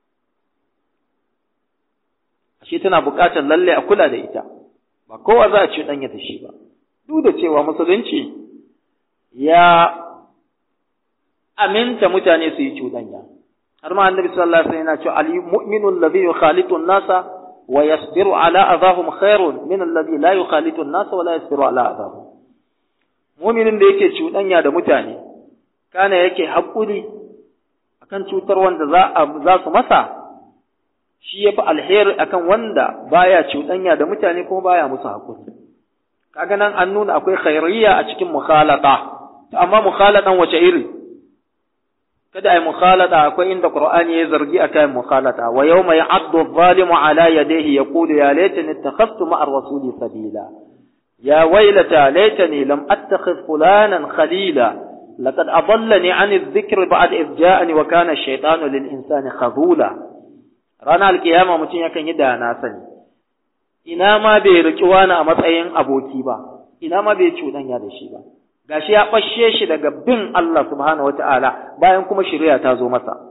ashe tana buƙatar lalle a kula da ita ba kowa za a cuɗanya da shi ba duk da cewa musulunci ya aminta mutane su yi cuɗanya har ma annabi sallallahu alaihi wasallam yana cewa al-mu'minu alladhi yukhalitu an-nasa wa yasbiru ala adahum khairun min alladhi la yukhalitu an-nasa wa la yasbiru ala adahum mu'minin da yake cuɗanya da mutane kana yake haƙuri akan cutar wanda za za su masa shi yafi alheri akan wanda baya cuɗanya da mutane kuma baya musu hakuri kaga nan an nuna akwai khairiyya a cikin mukhalata amma mukhalatan wace iri kada ai mukhalata akwai inda qur'ani ya zargi akan mukhalata wa yawma ya'addu adh-dhalimu ala yadayhi yaqulu ya laitani ittakhadhtu ma'a ar-rasuli sabila ya waylata laitani lam attakhidh fulanan khalila لقد أضلني عن الذكر بعد إذ جاءني وكان الشيطان للإنسان خذولا رانا القيامة متين يكن يدا ناسني ina ma bai riki wani a matsayin aboki ba ina ma bai cuɗanya da shi ba gashi ya ɓashe shi daga bin Allah subhanahu wata'ala bayan kuma shari'a ta zo masa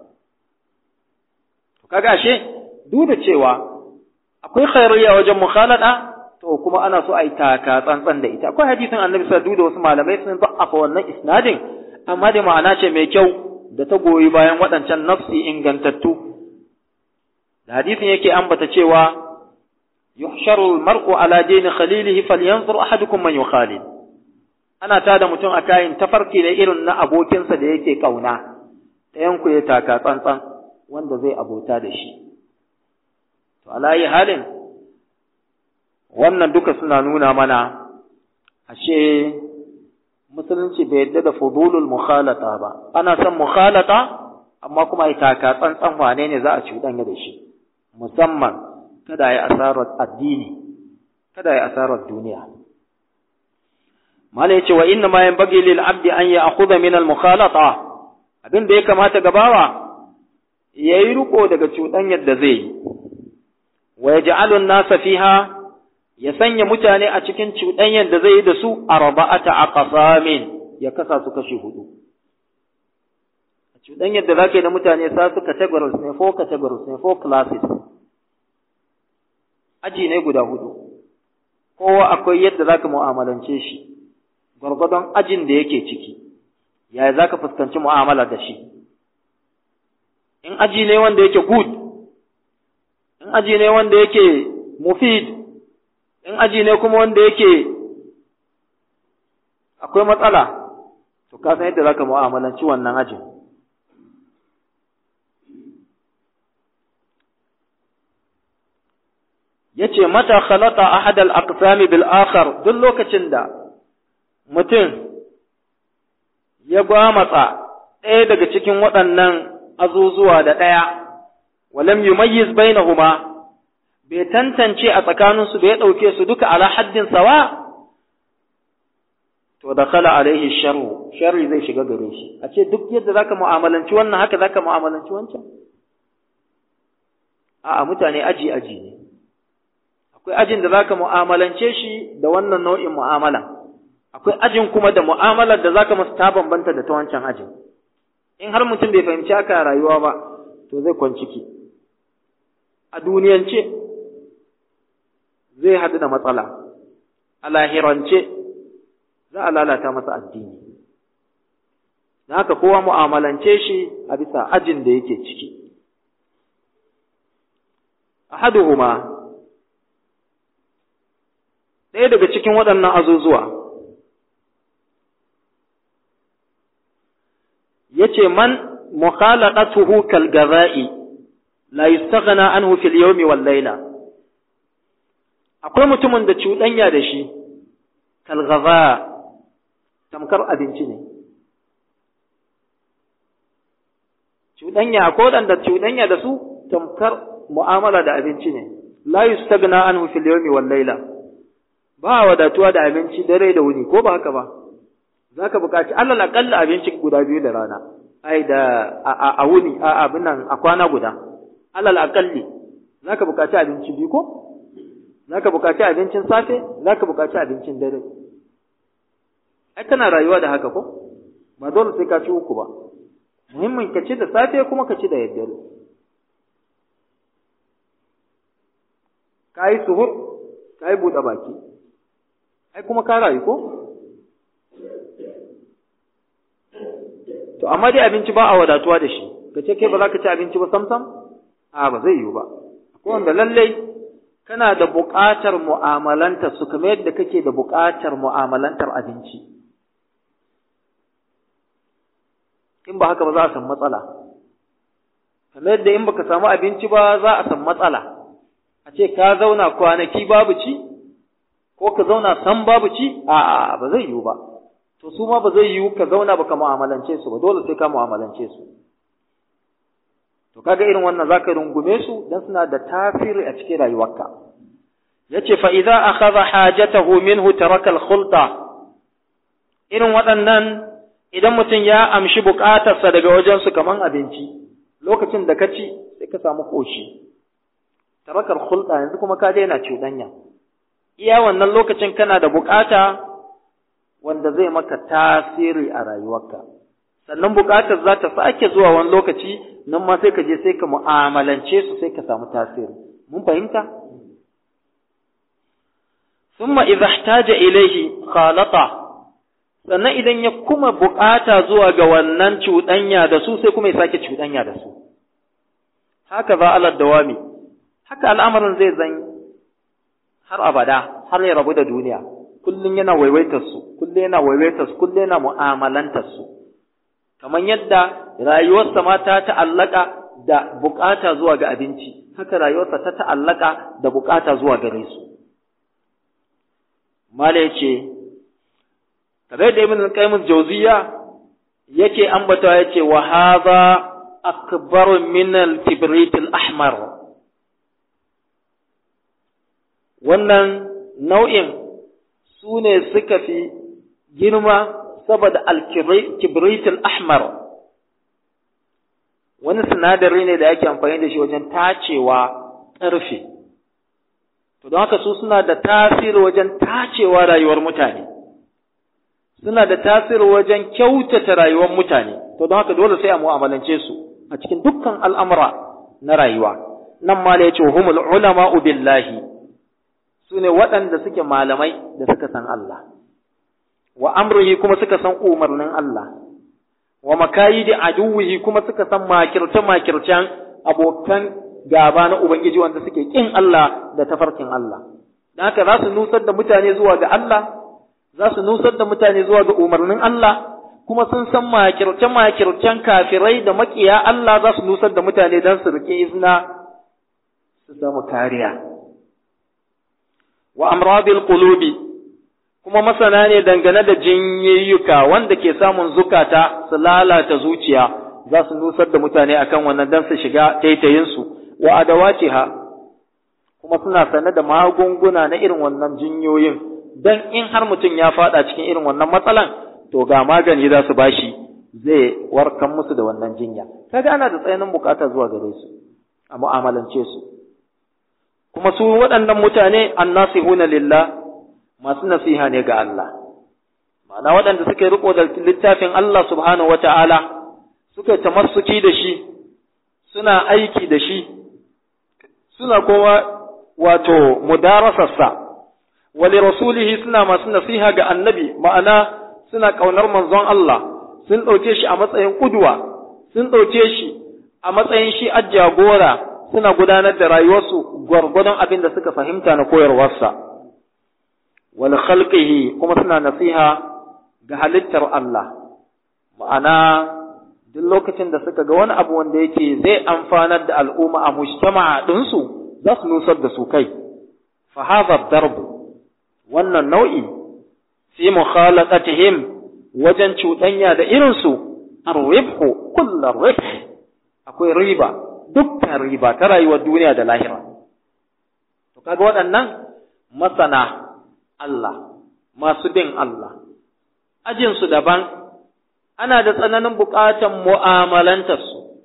kaga ashe duk da cewa akwai khairiyya wajen mukhalada to kuma ana so a yi taka tsantsan da ita akwai hadisin annabi sallallahu da wasu malamai sun za'afa wannan isnadin amma da ma'ana ce mai kyau da ta goyi bayan waɗancan nafsi ingantattu da hadisin yake ambata cewa yuhsharu al-mar'u ala dini khalilihi falyanzur ahadukum man yukhalil ana tada mutum a kayan tafarki da irin na abokinsa da yake kauna ɗayan ku ya taka tsantsan wanda zai abota da shi to alayi halin wannan duka suna nuna mana ashe musulunci bai yadda da fudulul mukhalata ba ana son mukhalata amma kuma ai taka tsantsan wane ne za a cuɗanya da shi musamman kada ya asarar addini kada ya asarar duniya mala yace wa inna ma yanbaghi lil abdi an ya'khudha min al mukhalata abin da ya kamata gabawa yayi riko daga cuɗanyar da zai yi wa yaj'alu an-nasa fiha ya sanya mutane a cikin cuɗanyar da zai yi da su arba'ata aqsamin ya kasa su kashi hudu a cuɗanyar da zaka yi da mutane sa su categories ne four categories ne four classes aji ne guda hudu kowa akwai yadda zaka mu'amalance shi gwargwadon ajin da yake ciki yaya zaka fuskanci mu'amala da shi in aji ne wanda yake good in aji ne wanda yake mufid in aji ne kuma wanda yake akwai matsala to ka san yadda zaka mu'amalanci wannan ajin yace mata khalata ahad al-aqsam bil akhar duk lokacin da mutum ya gwamatsa ɗaya daga cikin waɗannan azuzuwa da ɗaya walam yumayyiz bainahuma bai tantance a tsakaninsu bai ɗauke su duka ala haddin sawa to da kala alaihi sharru sharri zai shiga gare shi a ce duk yadda zaka mu'amalanci wannan haka zaka mu'amalanci wancan a'a mutane aji aji ne akwai ajin da zaka mu'amalance shi da wannan nau'in mu'amala akwai ajin kuma da mu'amalar da zaka masa ta bambanta da ta wancan ajin in har mutum bai fahimci haka rayuwa ba to zai kwanciki a duniyance zai haɗu da matsala a lahirance za a lalata masa addini na haka kowa mu'amalance shi a bisa ajin da yake ciki ahaduhuma ɗaya daga cikin waɗannan azuzuwa yace man mukhalaqatuhu kal gaza'i la yustaghna anhu fil yawmi wal layla akwai mutumin da cuɗanya da shi kal gaza tamkar abinci ne cuɗanya ko dan da cuɗanya da su tamkar mu'amala da abinci ne la yustaghna anhu fil yawmi wal layla ba wadatuwa da abinci dare da wuni ko ba haka ba za ka buƙaci alal aƙalla abinci guda biyu da rana ai da a wuni a abin nan a kwana guda alal aƙalli za ka buƙaci abinci biyu ko za ka buƙaci abincin safe za ka buƙaci abincin dare ai kana rayuwa da haka ko ba dole sai ka ci uku ba muhimmin ka ci da safe kuma ka ci da yaddare ka yi suhur ka yi buɗe baki ai kuma ka rayu ko to amma dai abinci ba a wadatuwa da shi ka ce kai ba za ka ci abinci ba samsam a ba zai yiwu ba akwai wanda lallai kana da buƙatar mu'amalantar su kamar yadda kake da buƙatar mu'amalantar abinci in ba haka ba za a san matsala kamar yadda in baka samu abinci ba za a san matsala a ce ka zauna kwanaki babu ci ko ka zauna san babu ci a'a ba zai yiwu ba to su ma ba zai yiwu ka zauna baka mu'amalance su ba dole sai ka mu'amalance su to kaga irin wannan zaka rungume su dan suna da tasiri a cikin rayuwarka yace fa idza akhadha hajatahu minhu taraka al-khulta irin waɗannan idan mutum ya amshi buƙatarsa daga wajen su kaman abinci lokacin da ka ci sai ka samu koshi tarakar khulta yanzu kuma ka daina cuɗanya iya wannan lokacin kana da buƙata wanda zai maka tasiri a rayuwarka sannan buƙatar za ta sake zuwa wani lokaci nan ma sai ka je sai ka mu'amalance su sai ka samu tasiri mun fahimta thumma idza ihtaja ilayhi khalata sannan idan ya kuma buƙata zuwa ga wannan cuɗanya da su sai kuma ya sake cuɗanya da su haka za ala dawami haka al'amarin zai zan har abada har ya rabu da duniya kullum yana waiwaitar su kullum yana waiwaitar su kullum yana mu'amalantar su kamar yadda rayuwarsa ma ta ta'allaka da bukata zuwa ga abinci haka rayuwarsa ta ta'allaka da bukata zuwa gare su mala yace kamar da ibn qayyim jawziya yake ambata yace wa hadha akbar min al-kibrit al-ahmar wannan nau'in su ne suka fi girma saboda al-kibrit al-ahmar wani sinadari ne da ake amfani da shi wajen tacewa ƙarfe to don haka su suna da tasiri wajen tacewa rayuwar mutane suna da tasiri wajen kyautata rayuwar mutane to don haka dole sai a mu'amalance su a cikin dukkan al'amura na rayuwa nan ma ya ce humul ulama billahi su ne waɗanda suke malamai da suka san Allah wa amrihi kuma suka san umarnin Allah wa makayidi aduwihi kuma suka san makirce makircen abokan gaba na ubangiji wanda suke kin Allah da tafarkin Allah dan haka za su nusar da mutane zuwa ga Allah za su nusar da mutane zuwa ga umarnin Allah kuma sun san makirce makircen kafirai da makiya Allah za su nusar da mutane don su rike izina su samu kariya wa amradil qulubi kuma masana ne dangane da jinyayyuka wanda ke samun zukata su lalata zuciya za su nusar da mutane akan wannan dan su shiga taitayinsu wa adawatiha kuma suna sane da magunguna na irin wannan jinyoyin dan in har mutum ya fada cikin irin wannan matsalan to ga magani za su bashi zai warkan musu da wannan jinya kaga ana da tsananin bukata zuwa gare su a mu'amalance su kuma su waɗannan mutane annasihuna lillah masu nasiha ne ga Allah ma'ana waɗanda suka yi riko da littafin Allah subhanahu wata'ala suka yi tamassuki da shi suna aiki da shi suna kuma wato mudarasarsa wali rasulihi suna masu nasiha ga annabi ma'ana suna ƙaunar manzon Allah sun ɗauke shi a matsayin ƙudwa sun ɗauke shi a matsayin shi jagora suna gudanar da rayuwarsu gwargwadon abin da suka fahimta na koyarwarsa wal khalqihi kuma suna nasiha ga halittar Allah ma'ana duk lokacin da suka ga wani abu wanda yake zai amfanar da al'umma a mujtama'a ɗinsu za su nusar da su kai fa hadha darbu wannan nau'i fi mukhalaqatihim wajen cuɗanya da irinsu ar-ribhu kullu ribh akwai riba dukkan riba ta rayuwar duniya da lahira to kaga waɗannan masana Allah masu bin Allah ajin su daban ana da tsananin buƙatan mu'amalantar su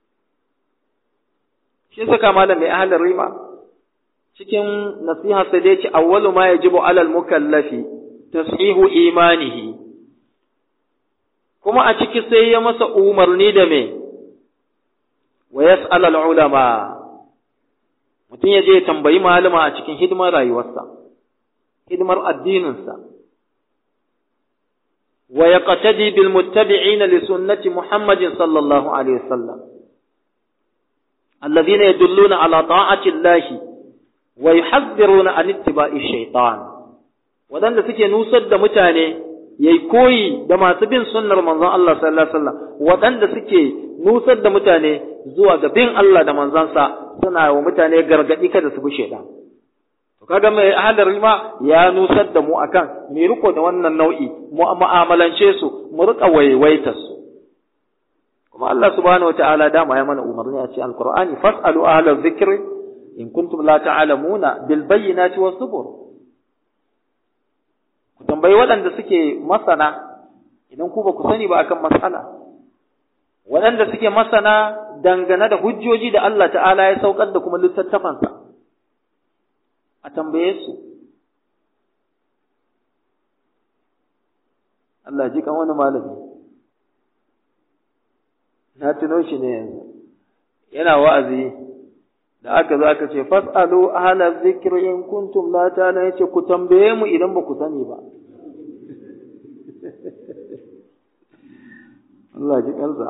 shi saka malam mai ahalin rima cikin nasiha sai dai ce awwalu ma yajibu alal mukallafi tashihu imanihi kuma a ciki sai ya masa umarni da me wa yas'al al ulama mutum ya je ya tambayi malama a cikin hidimar rayuwarsa hidimar addininsa wa yaqtadi bil muttabi'ina li sunnati muhammadin sallallahu alaihi wasallam alladhina yadulluna ala ta'ati allahi wa yuhadhdhiruna an ittiba'i shaytan wadanda suke nusar da mutane yayi koyi da masu bin sunnar manzon Allah sallallahu alaihi wasallam wadanda suke nusar da mutane zuwa ga bin Allah da manzansa suna wa mutane gargadi kada su bi shaidan to kaga mai hadari ma ya nusar da mu akan me riko da wannan nau'i mu mu'amalance su mu rika waiwaita su kuma Allah subhanahu wataala dama ya mana umarni a cikin alqur'ani fas'alu ahla dhikri in kuntum la ta'lamuna bil bayyinati was zubur ku tambayi waɗanda suke masana idan ku ba ku sani ba akan mas'ala waɗanda suke masana dangane da hujjoji da Allah ta'ala ya saukar da kuma littattafansa a tambaye su Allah ji kan wani malami na tuno shi ne yanzu yana wa'azi da aka zo aka ce fas'alu ahla zikri in kuntum la ta'lamun yace ku tambaye mu idan ba ku sani ba Allah ji kansa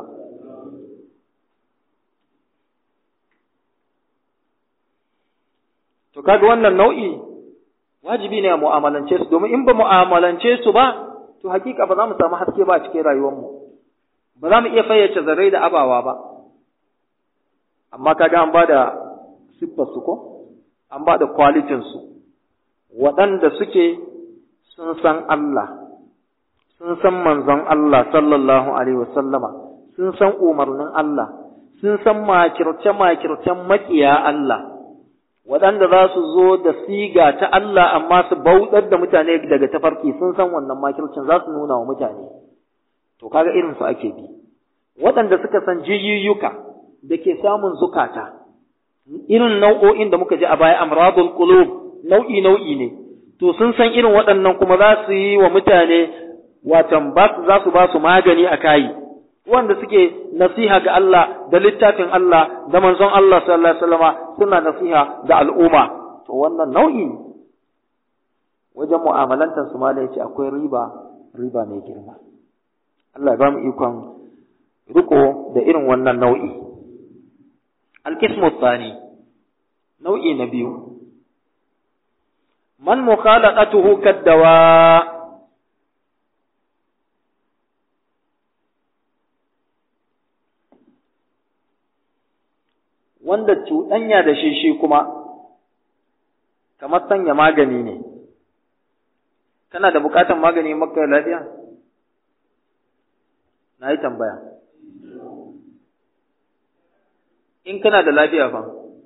To kaga wannan nau'i wajibi ne a mu'amalance su domin in ba mu'amalance su ba to hakika ba za mu samu haske ba a cikin rayuwarmu ba za mu iya fayyace zarai da abawa ba amma kaga an bada siffar su ko an bada kwalitin su waɗanda suke sun san Allah sun san manzon Allah sallallahu alaihi wasallama sun san umarnin Allah sun san makirce makircen makiya Allah waɗanda za su zo da siga ta Allah amma su bauɗar da mutane daga tafarki sun san wannan makircin za su nuna wa mutane to kaga irin su ake bi waɗanda suka san jiyyuka da ke samun zukata irin nau'o'in da muka ji a baya amradul qulub nau'i nau'i ne to sun san irin waɗannan kuma za su yi wa mutane watan ba za su ba su magani a kayi wanda suke nasiha ga Allah da littafin Allah da manzon Allah sallallahu alaihi wasallama suna nasiha ga al'umma to wannan nau'i wajen mu'amalantar su malai ce akwai riba riba mai girma Allah ya ba mu ikon riko da irin wannan nau'i al-qismu tsani nau'i na biyu man mukhalaqatuhu kaddawa wanda cuɗanya da shi shi kuma kamar sanya magani ne kana da buƙatar magani maka lafiya na yi tambaya in kana da lafiya fa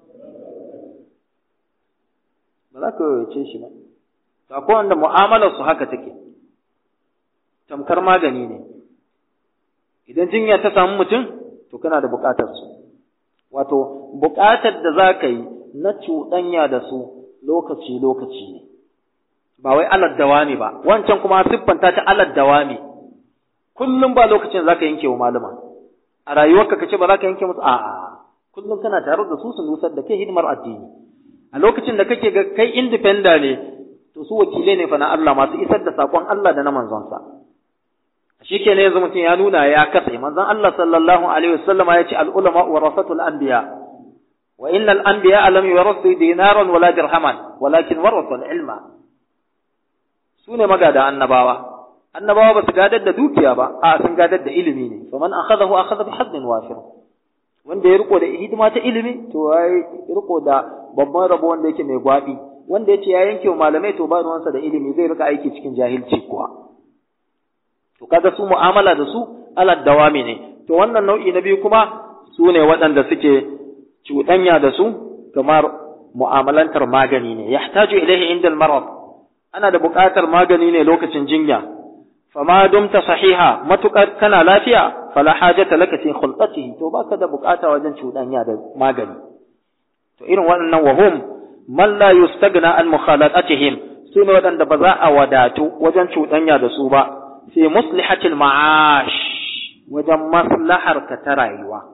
ba za ka yace shi ba to akwai wanda mu'amalar su haka take tamkar magani ne idan jinya ta samu mutum to kana da buƙatar su wato buƙatar da za ka yi na cuɗanya da su lokaci-lokaci ne, ba wai aladdawa ne ba, wancan kuma siffanta ta aladdawa ne, kullum ba lokacin za ka yanke wa malama, a rayuwarka ka ce ba za ka yanke musu a'a, kullum kana tare da su su nusar da kai hidimar addini. A lokacin da kake ga kai indifenda ne, to su wakilai ne fa na Allah masu isar da saƙon Allah da na manzonsa. shi ke yanzu mutum ya nuna ya katse manzon Allah sallallahu alaihi wasallama ya ce al'ulama warasatul anbiya wa innal anbiya lam yurasu dinaran wala dirhaman walakin warasul ilma su ne magada annabawa annabawa ba su gadar da dukiya ba a sun gadar da ilimi ne fa man akhadahu akhadha bi haddin wafir wanda ya riko da hidima ta ilimi to ya riko da babban rabo wanda yake mai gwabi wanda ya ce ya yanke wa malamai to ba ruwansa da ilimi zai rika aiki cikin jahilci kuwa to kaga su mu'amala da su alad dawami ne to wannan nau'i na biyu kuma su ne waɗanda suke cuɗanya da su kamar mu'amalantar magani ne yahtaju ilaihi inda marad ana da buƙatar magani ne lokacin jinya fama dumta sahiha matukar kana lafiya fala hajata laka fi khulqatihi to baka da buƙata wajen cuɗanya da magani to irin waɗannan wahum man la yustagna an mukhalatihim su ne waɗanda ba za a wadatu wajen cuɗanya da su ba fi muslihatil ma'ash wajen maslahar ka ta rayuwa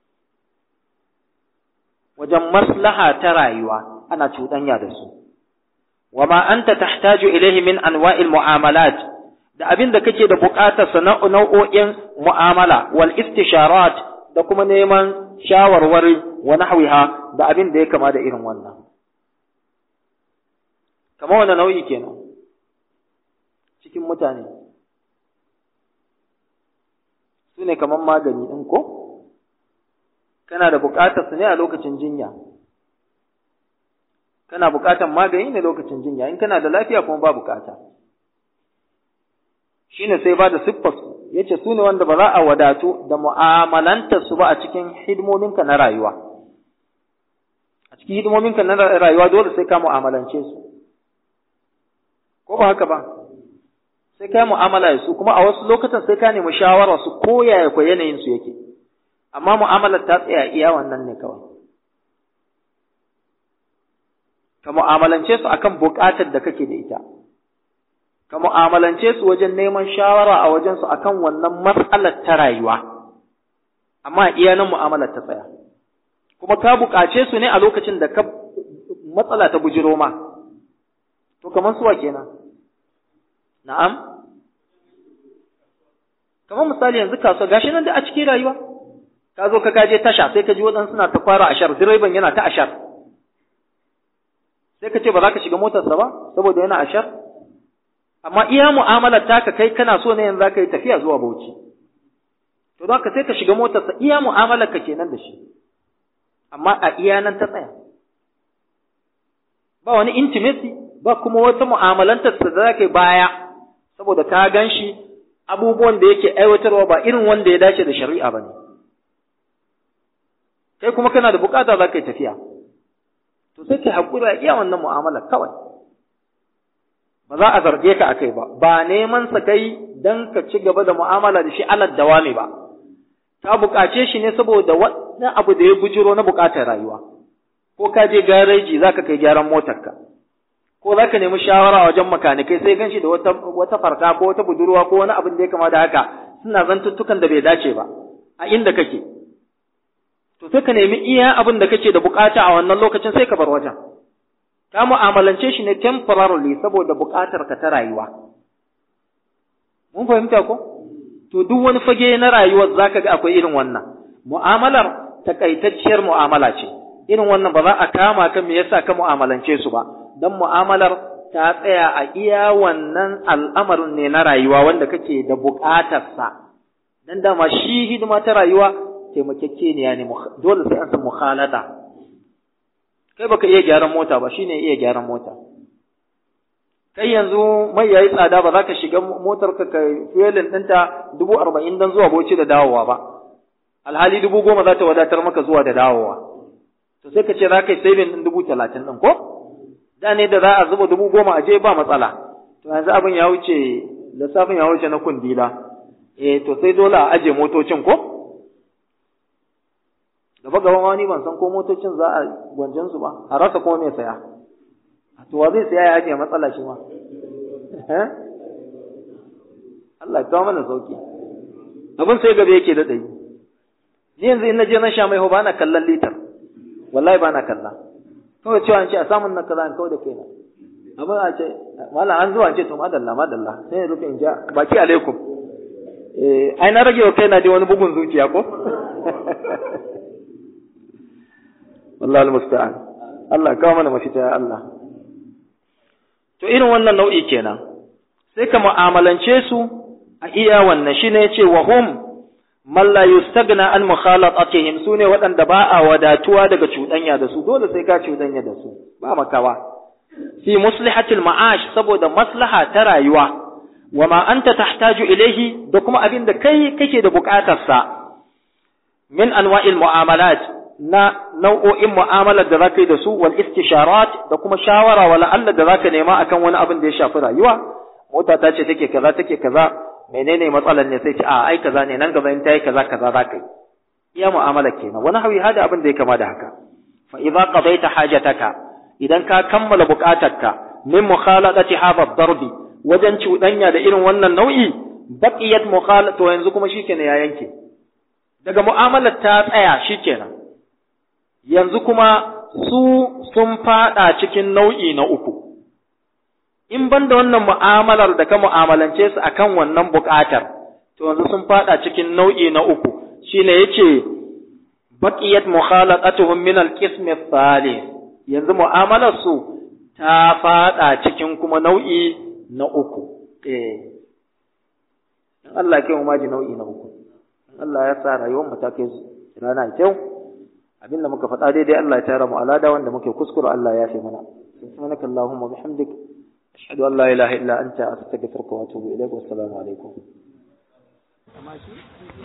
wajen maslaha ta rayuwa ana cuɗanya da su wa ma anta tahtaju ilayhi min anwa'il mu'amalat da abin da kake da buƙatar sa nau'o'in mu'amala wal istisharat da kuma neman shawarwari wa nahwiha da abin da ya kama da irin wannan kamar wani nau'i kenan cikin mutane su ne kamar magani ɗin ko? kana da buƙatar su ne a lokacin jinya kana buƙatar magani ne lokacin jinya in kana da lafiya kuma ba buƙata shine sai ba da siffar su yace su ne wanda ba za a wadatu da mu'amalantar su ba a cikin hidimominka na rayuwa a cikin hidimominka na rayuwa dole sai ka mu'amalance su ko ba haka ba sai ka mu'amala da su kuma a wasu lokutan sai ka nemi shawara su ko yaya ko yanayin su yake amma mu'amalar ta tsaya iya wannan ne kawai ka mu'amalance su akan buƙatar da kake da ita ka mu'amalance su wajen neman shawara a wajen su akan wannan matsalar ta rayuwa amma iya nan mu'amalar ta tsaya kuma ka buƙace su ne a lokacin da ka matsala ta bujiro ma to kamar suwa kenan na'am kamar misali yanzu kasuwa gashi nan da a cikin rayuwa ka zo ka kaje tasha sai ka ji waɗansu suna ta fara ashar direban yana ta ashar sai ka ce ba za ka shiga motarsa ba saboda yana ashar amma iya mu'amalar taka kai kana so ne yanzu za ka yi tafiya zuwa bauchi to don ka sai ka shiga motarsa iya mu'amalar ka kenan da shi amma a iya nan ta tsaya ba wani intimacy ba kuma wata mu'amalantar da za ka yi baya saboda ka gan shi abubuwan da yake aiwatarwa ba irin wanda ya dace da shari'a ba ne kai kuma kana da bukata za ka yi tafiya to sai ka haƙuri a iya wannan mu'amalar kawai ba za a zarge ka a kai ba ba neman sa kai don ka ci gaba da mu'amala da shi alal dawami ba ka buƙace shi ne saboda wani abu da ya bujiro na buƙatar rayuwa ko ka je gareji za ka kai gyaran motarka ko za ka nemi shawara wajen makanikai sai gan shi da wata, wata farka ko wata budurwa ko wani abin da ya kama da haka suna zantuttukan da bai dace ba a inda kake to sai ka nemi iya abin da kake da bukata a wannan lokacin sai ka bar wajen ka mu'amalance shi ne temporarily saboda bukatar ka ta rayuwa mun fahimta ko to duk wani fage na rayuwar zaka ga akwai irin wannan mu'amalar takaitacciyar mu'amala ce irin wannan ba za a kama ka me yasa ka mu'amalance su ba dan mu'amalar ta tsaya a iya wannan al'amarin ne na rayuwa wanda kake da buƙatarsa dan dama shi hidima ta rayuwa taimakekeniya ne dole sai an san mukhalata kai baka iya gyaran mota ba shine iya gyaran mota kai yanzu mai yayi tsada ba za ka shiga motar ka kai fuelin ɗinta dubu arba'in don zuwa boci da dawowa ba alhali dubu goma za ta wadatar maka zuwa da dawowa to sai ka ce za ka yi saving ɗin dubu talatin ɗin ko da ne da za a zuba dubu goma a je ba matsala to yanzu abin ya wuce lissafin ya wuce na kundila eh to sai dole a aje motocin ko gaba gaba wani ban san ko motocin za a gwanjan su ba a rasa kuma mai saya to wa zai saya ya aje matsala shi ma Allah ya kawo mana sauki abin sai gaba yake da dai ni yanzu in na je na sha mai ho ba na kallon litar wallahi ba na kalla kawai cewa an ce a samun na kaza kawai da kaina abin a ce mala an zuwa ce to madalla madalla sai rufe in ja baki alaikum eh ai na rage wa kaina dai wani bugun zuciya ko wallahi almusta'an Allah kawo mana mafita ya Allah to irin wannan nau'i kenan sai ka mu'amalance su a iya wannan shine yace wa hum man la yustagna an mukhalatatihim sune waɗanda ba a wadatuwa daga cuɗanya da su dole sai ka cuɗanya da su ba makawa fi muslihatil ma'ash saboda maslaha ta rayuwa wa ma anta tahtaju ilayhi da kuma abin da kai kake da buƙatar sa min anwa'il mu'amalat na nau'o'in mu'amalar da zaka yi da su wal istisharat da kuma shawara wala Allah da zaka nema akan wani abin da ya shafi rayuwa mota ta ce take kaza take kaza menene matsalar ne sai ce a ai kaza ne nan gaba in tayi kaza kaza za ka yi iya mu'amala kenan wani hawi hada abin da ya kama da haka fa idza qadaita hajataka idan ka kammala buƙatarka min mukhaladati hadha darbi wajen cuɗanya da irin wannan nau'i baqiyat mukhala to yanzu kuma shikenan ya yanke daga mu'amalar ta tsaya shikenan yanzu kuma su sun fada cikin nau'i na uku in ban da wannan mu'amalar da ka mu'amalance su akan wannan buƙatar to yanzu sun fada cikin nau'i na uku shine yace baqiyat mukhalaqatuhum min al-qism ath-thalith yanzu mu'amalar su ta fada cikin kuma nau'i na uku eh in Allah ya kai mu maji nau'i na uku in Allah ya sa rayuwar mu ta kai rana kyau abinda muka faɗa daidai Allah ya tara mu alada wanda muke kuskure Allah ya fi mana subhanaka allahumma bihamdik ashhadu an la ilaha illa anta astaghfiruka wa atubu ilaik wa assalamu alaikum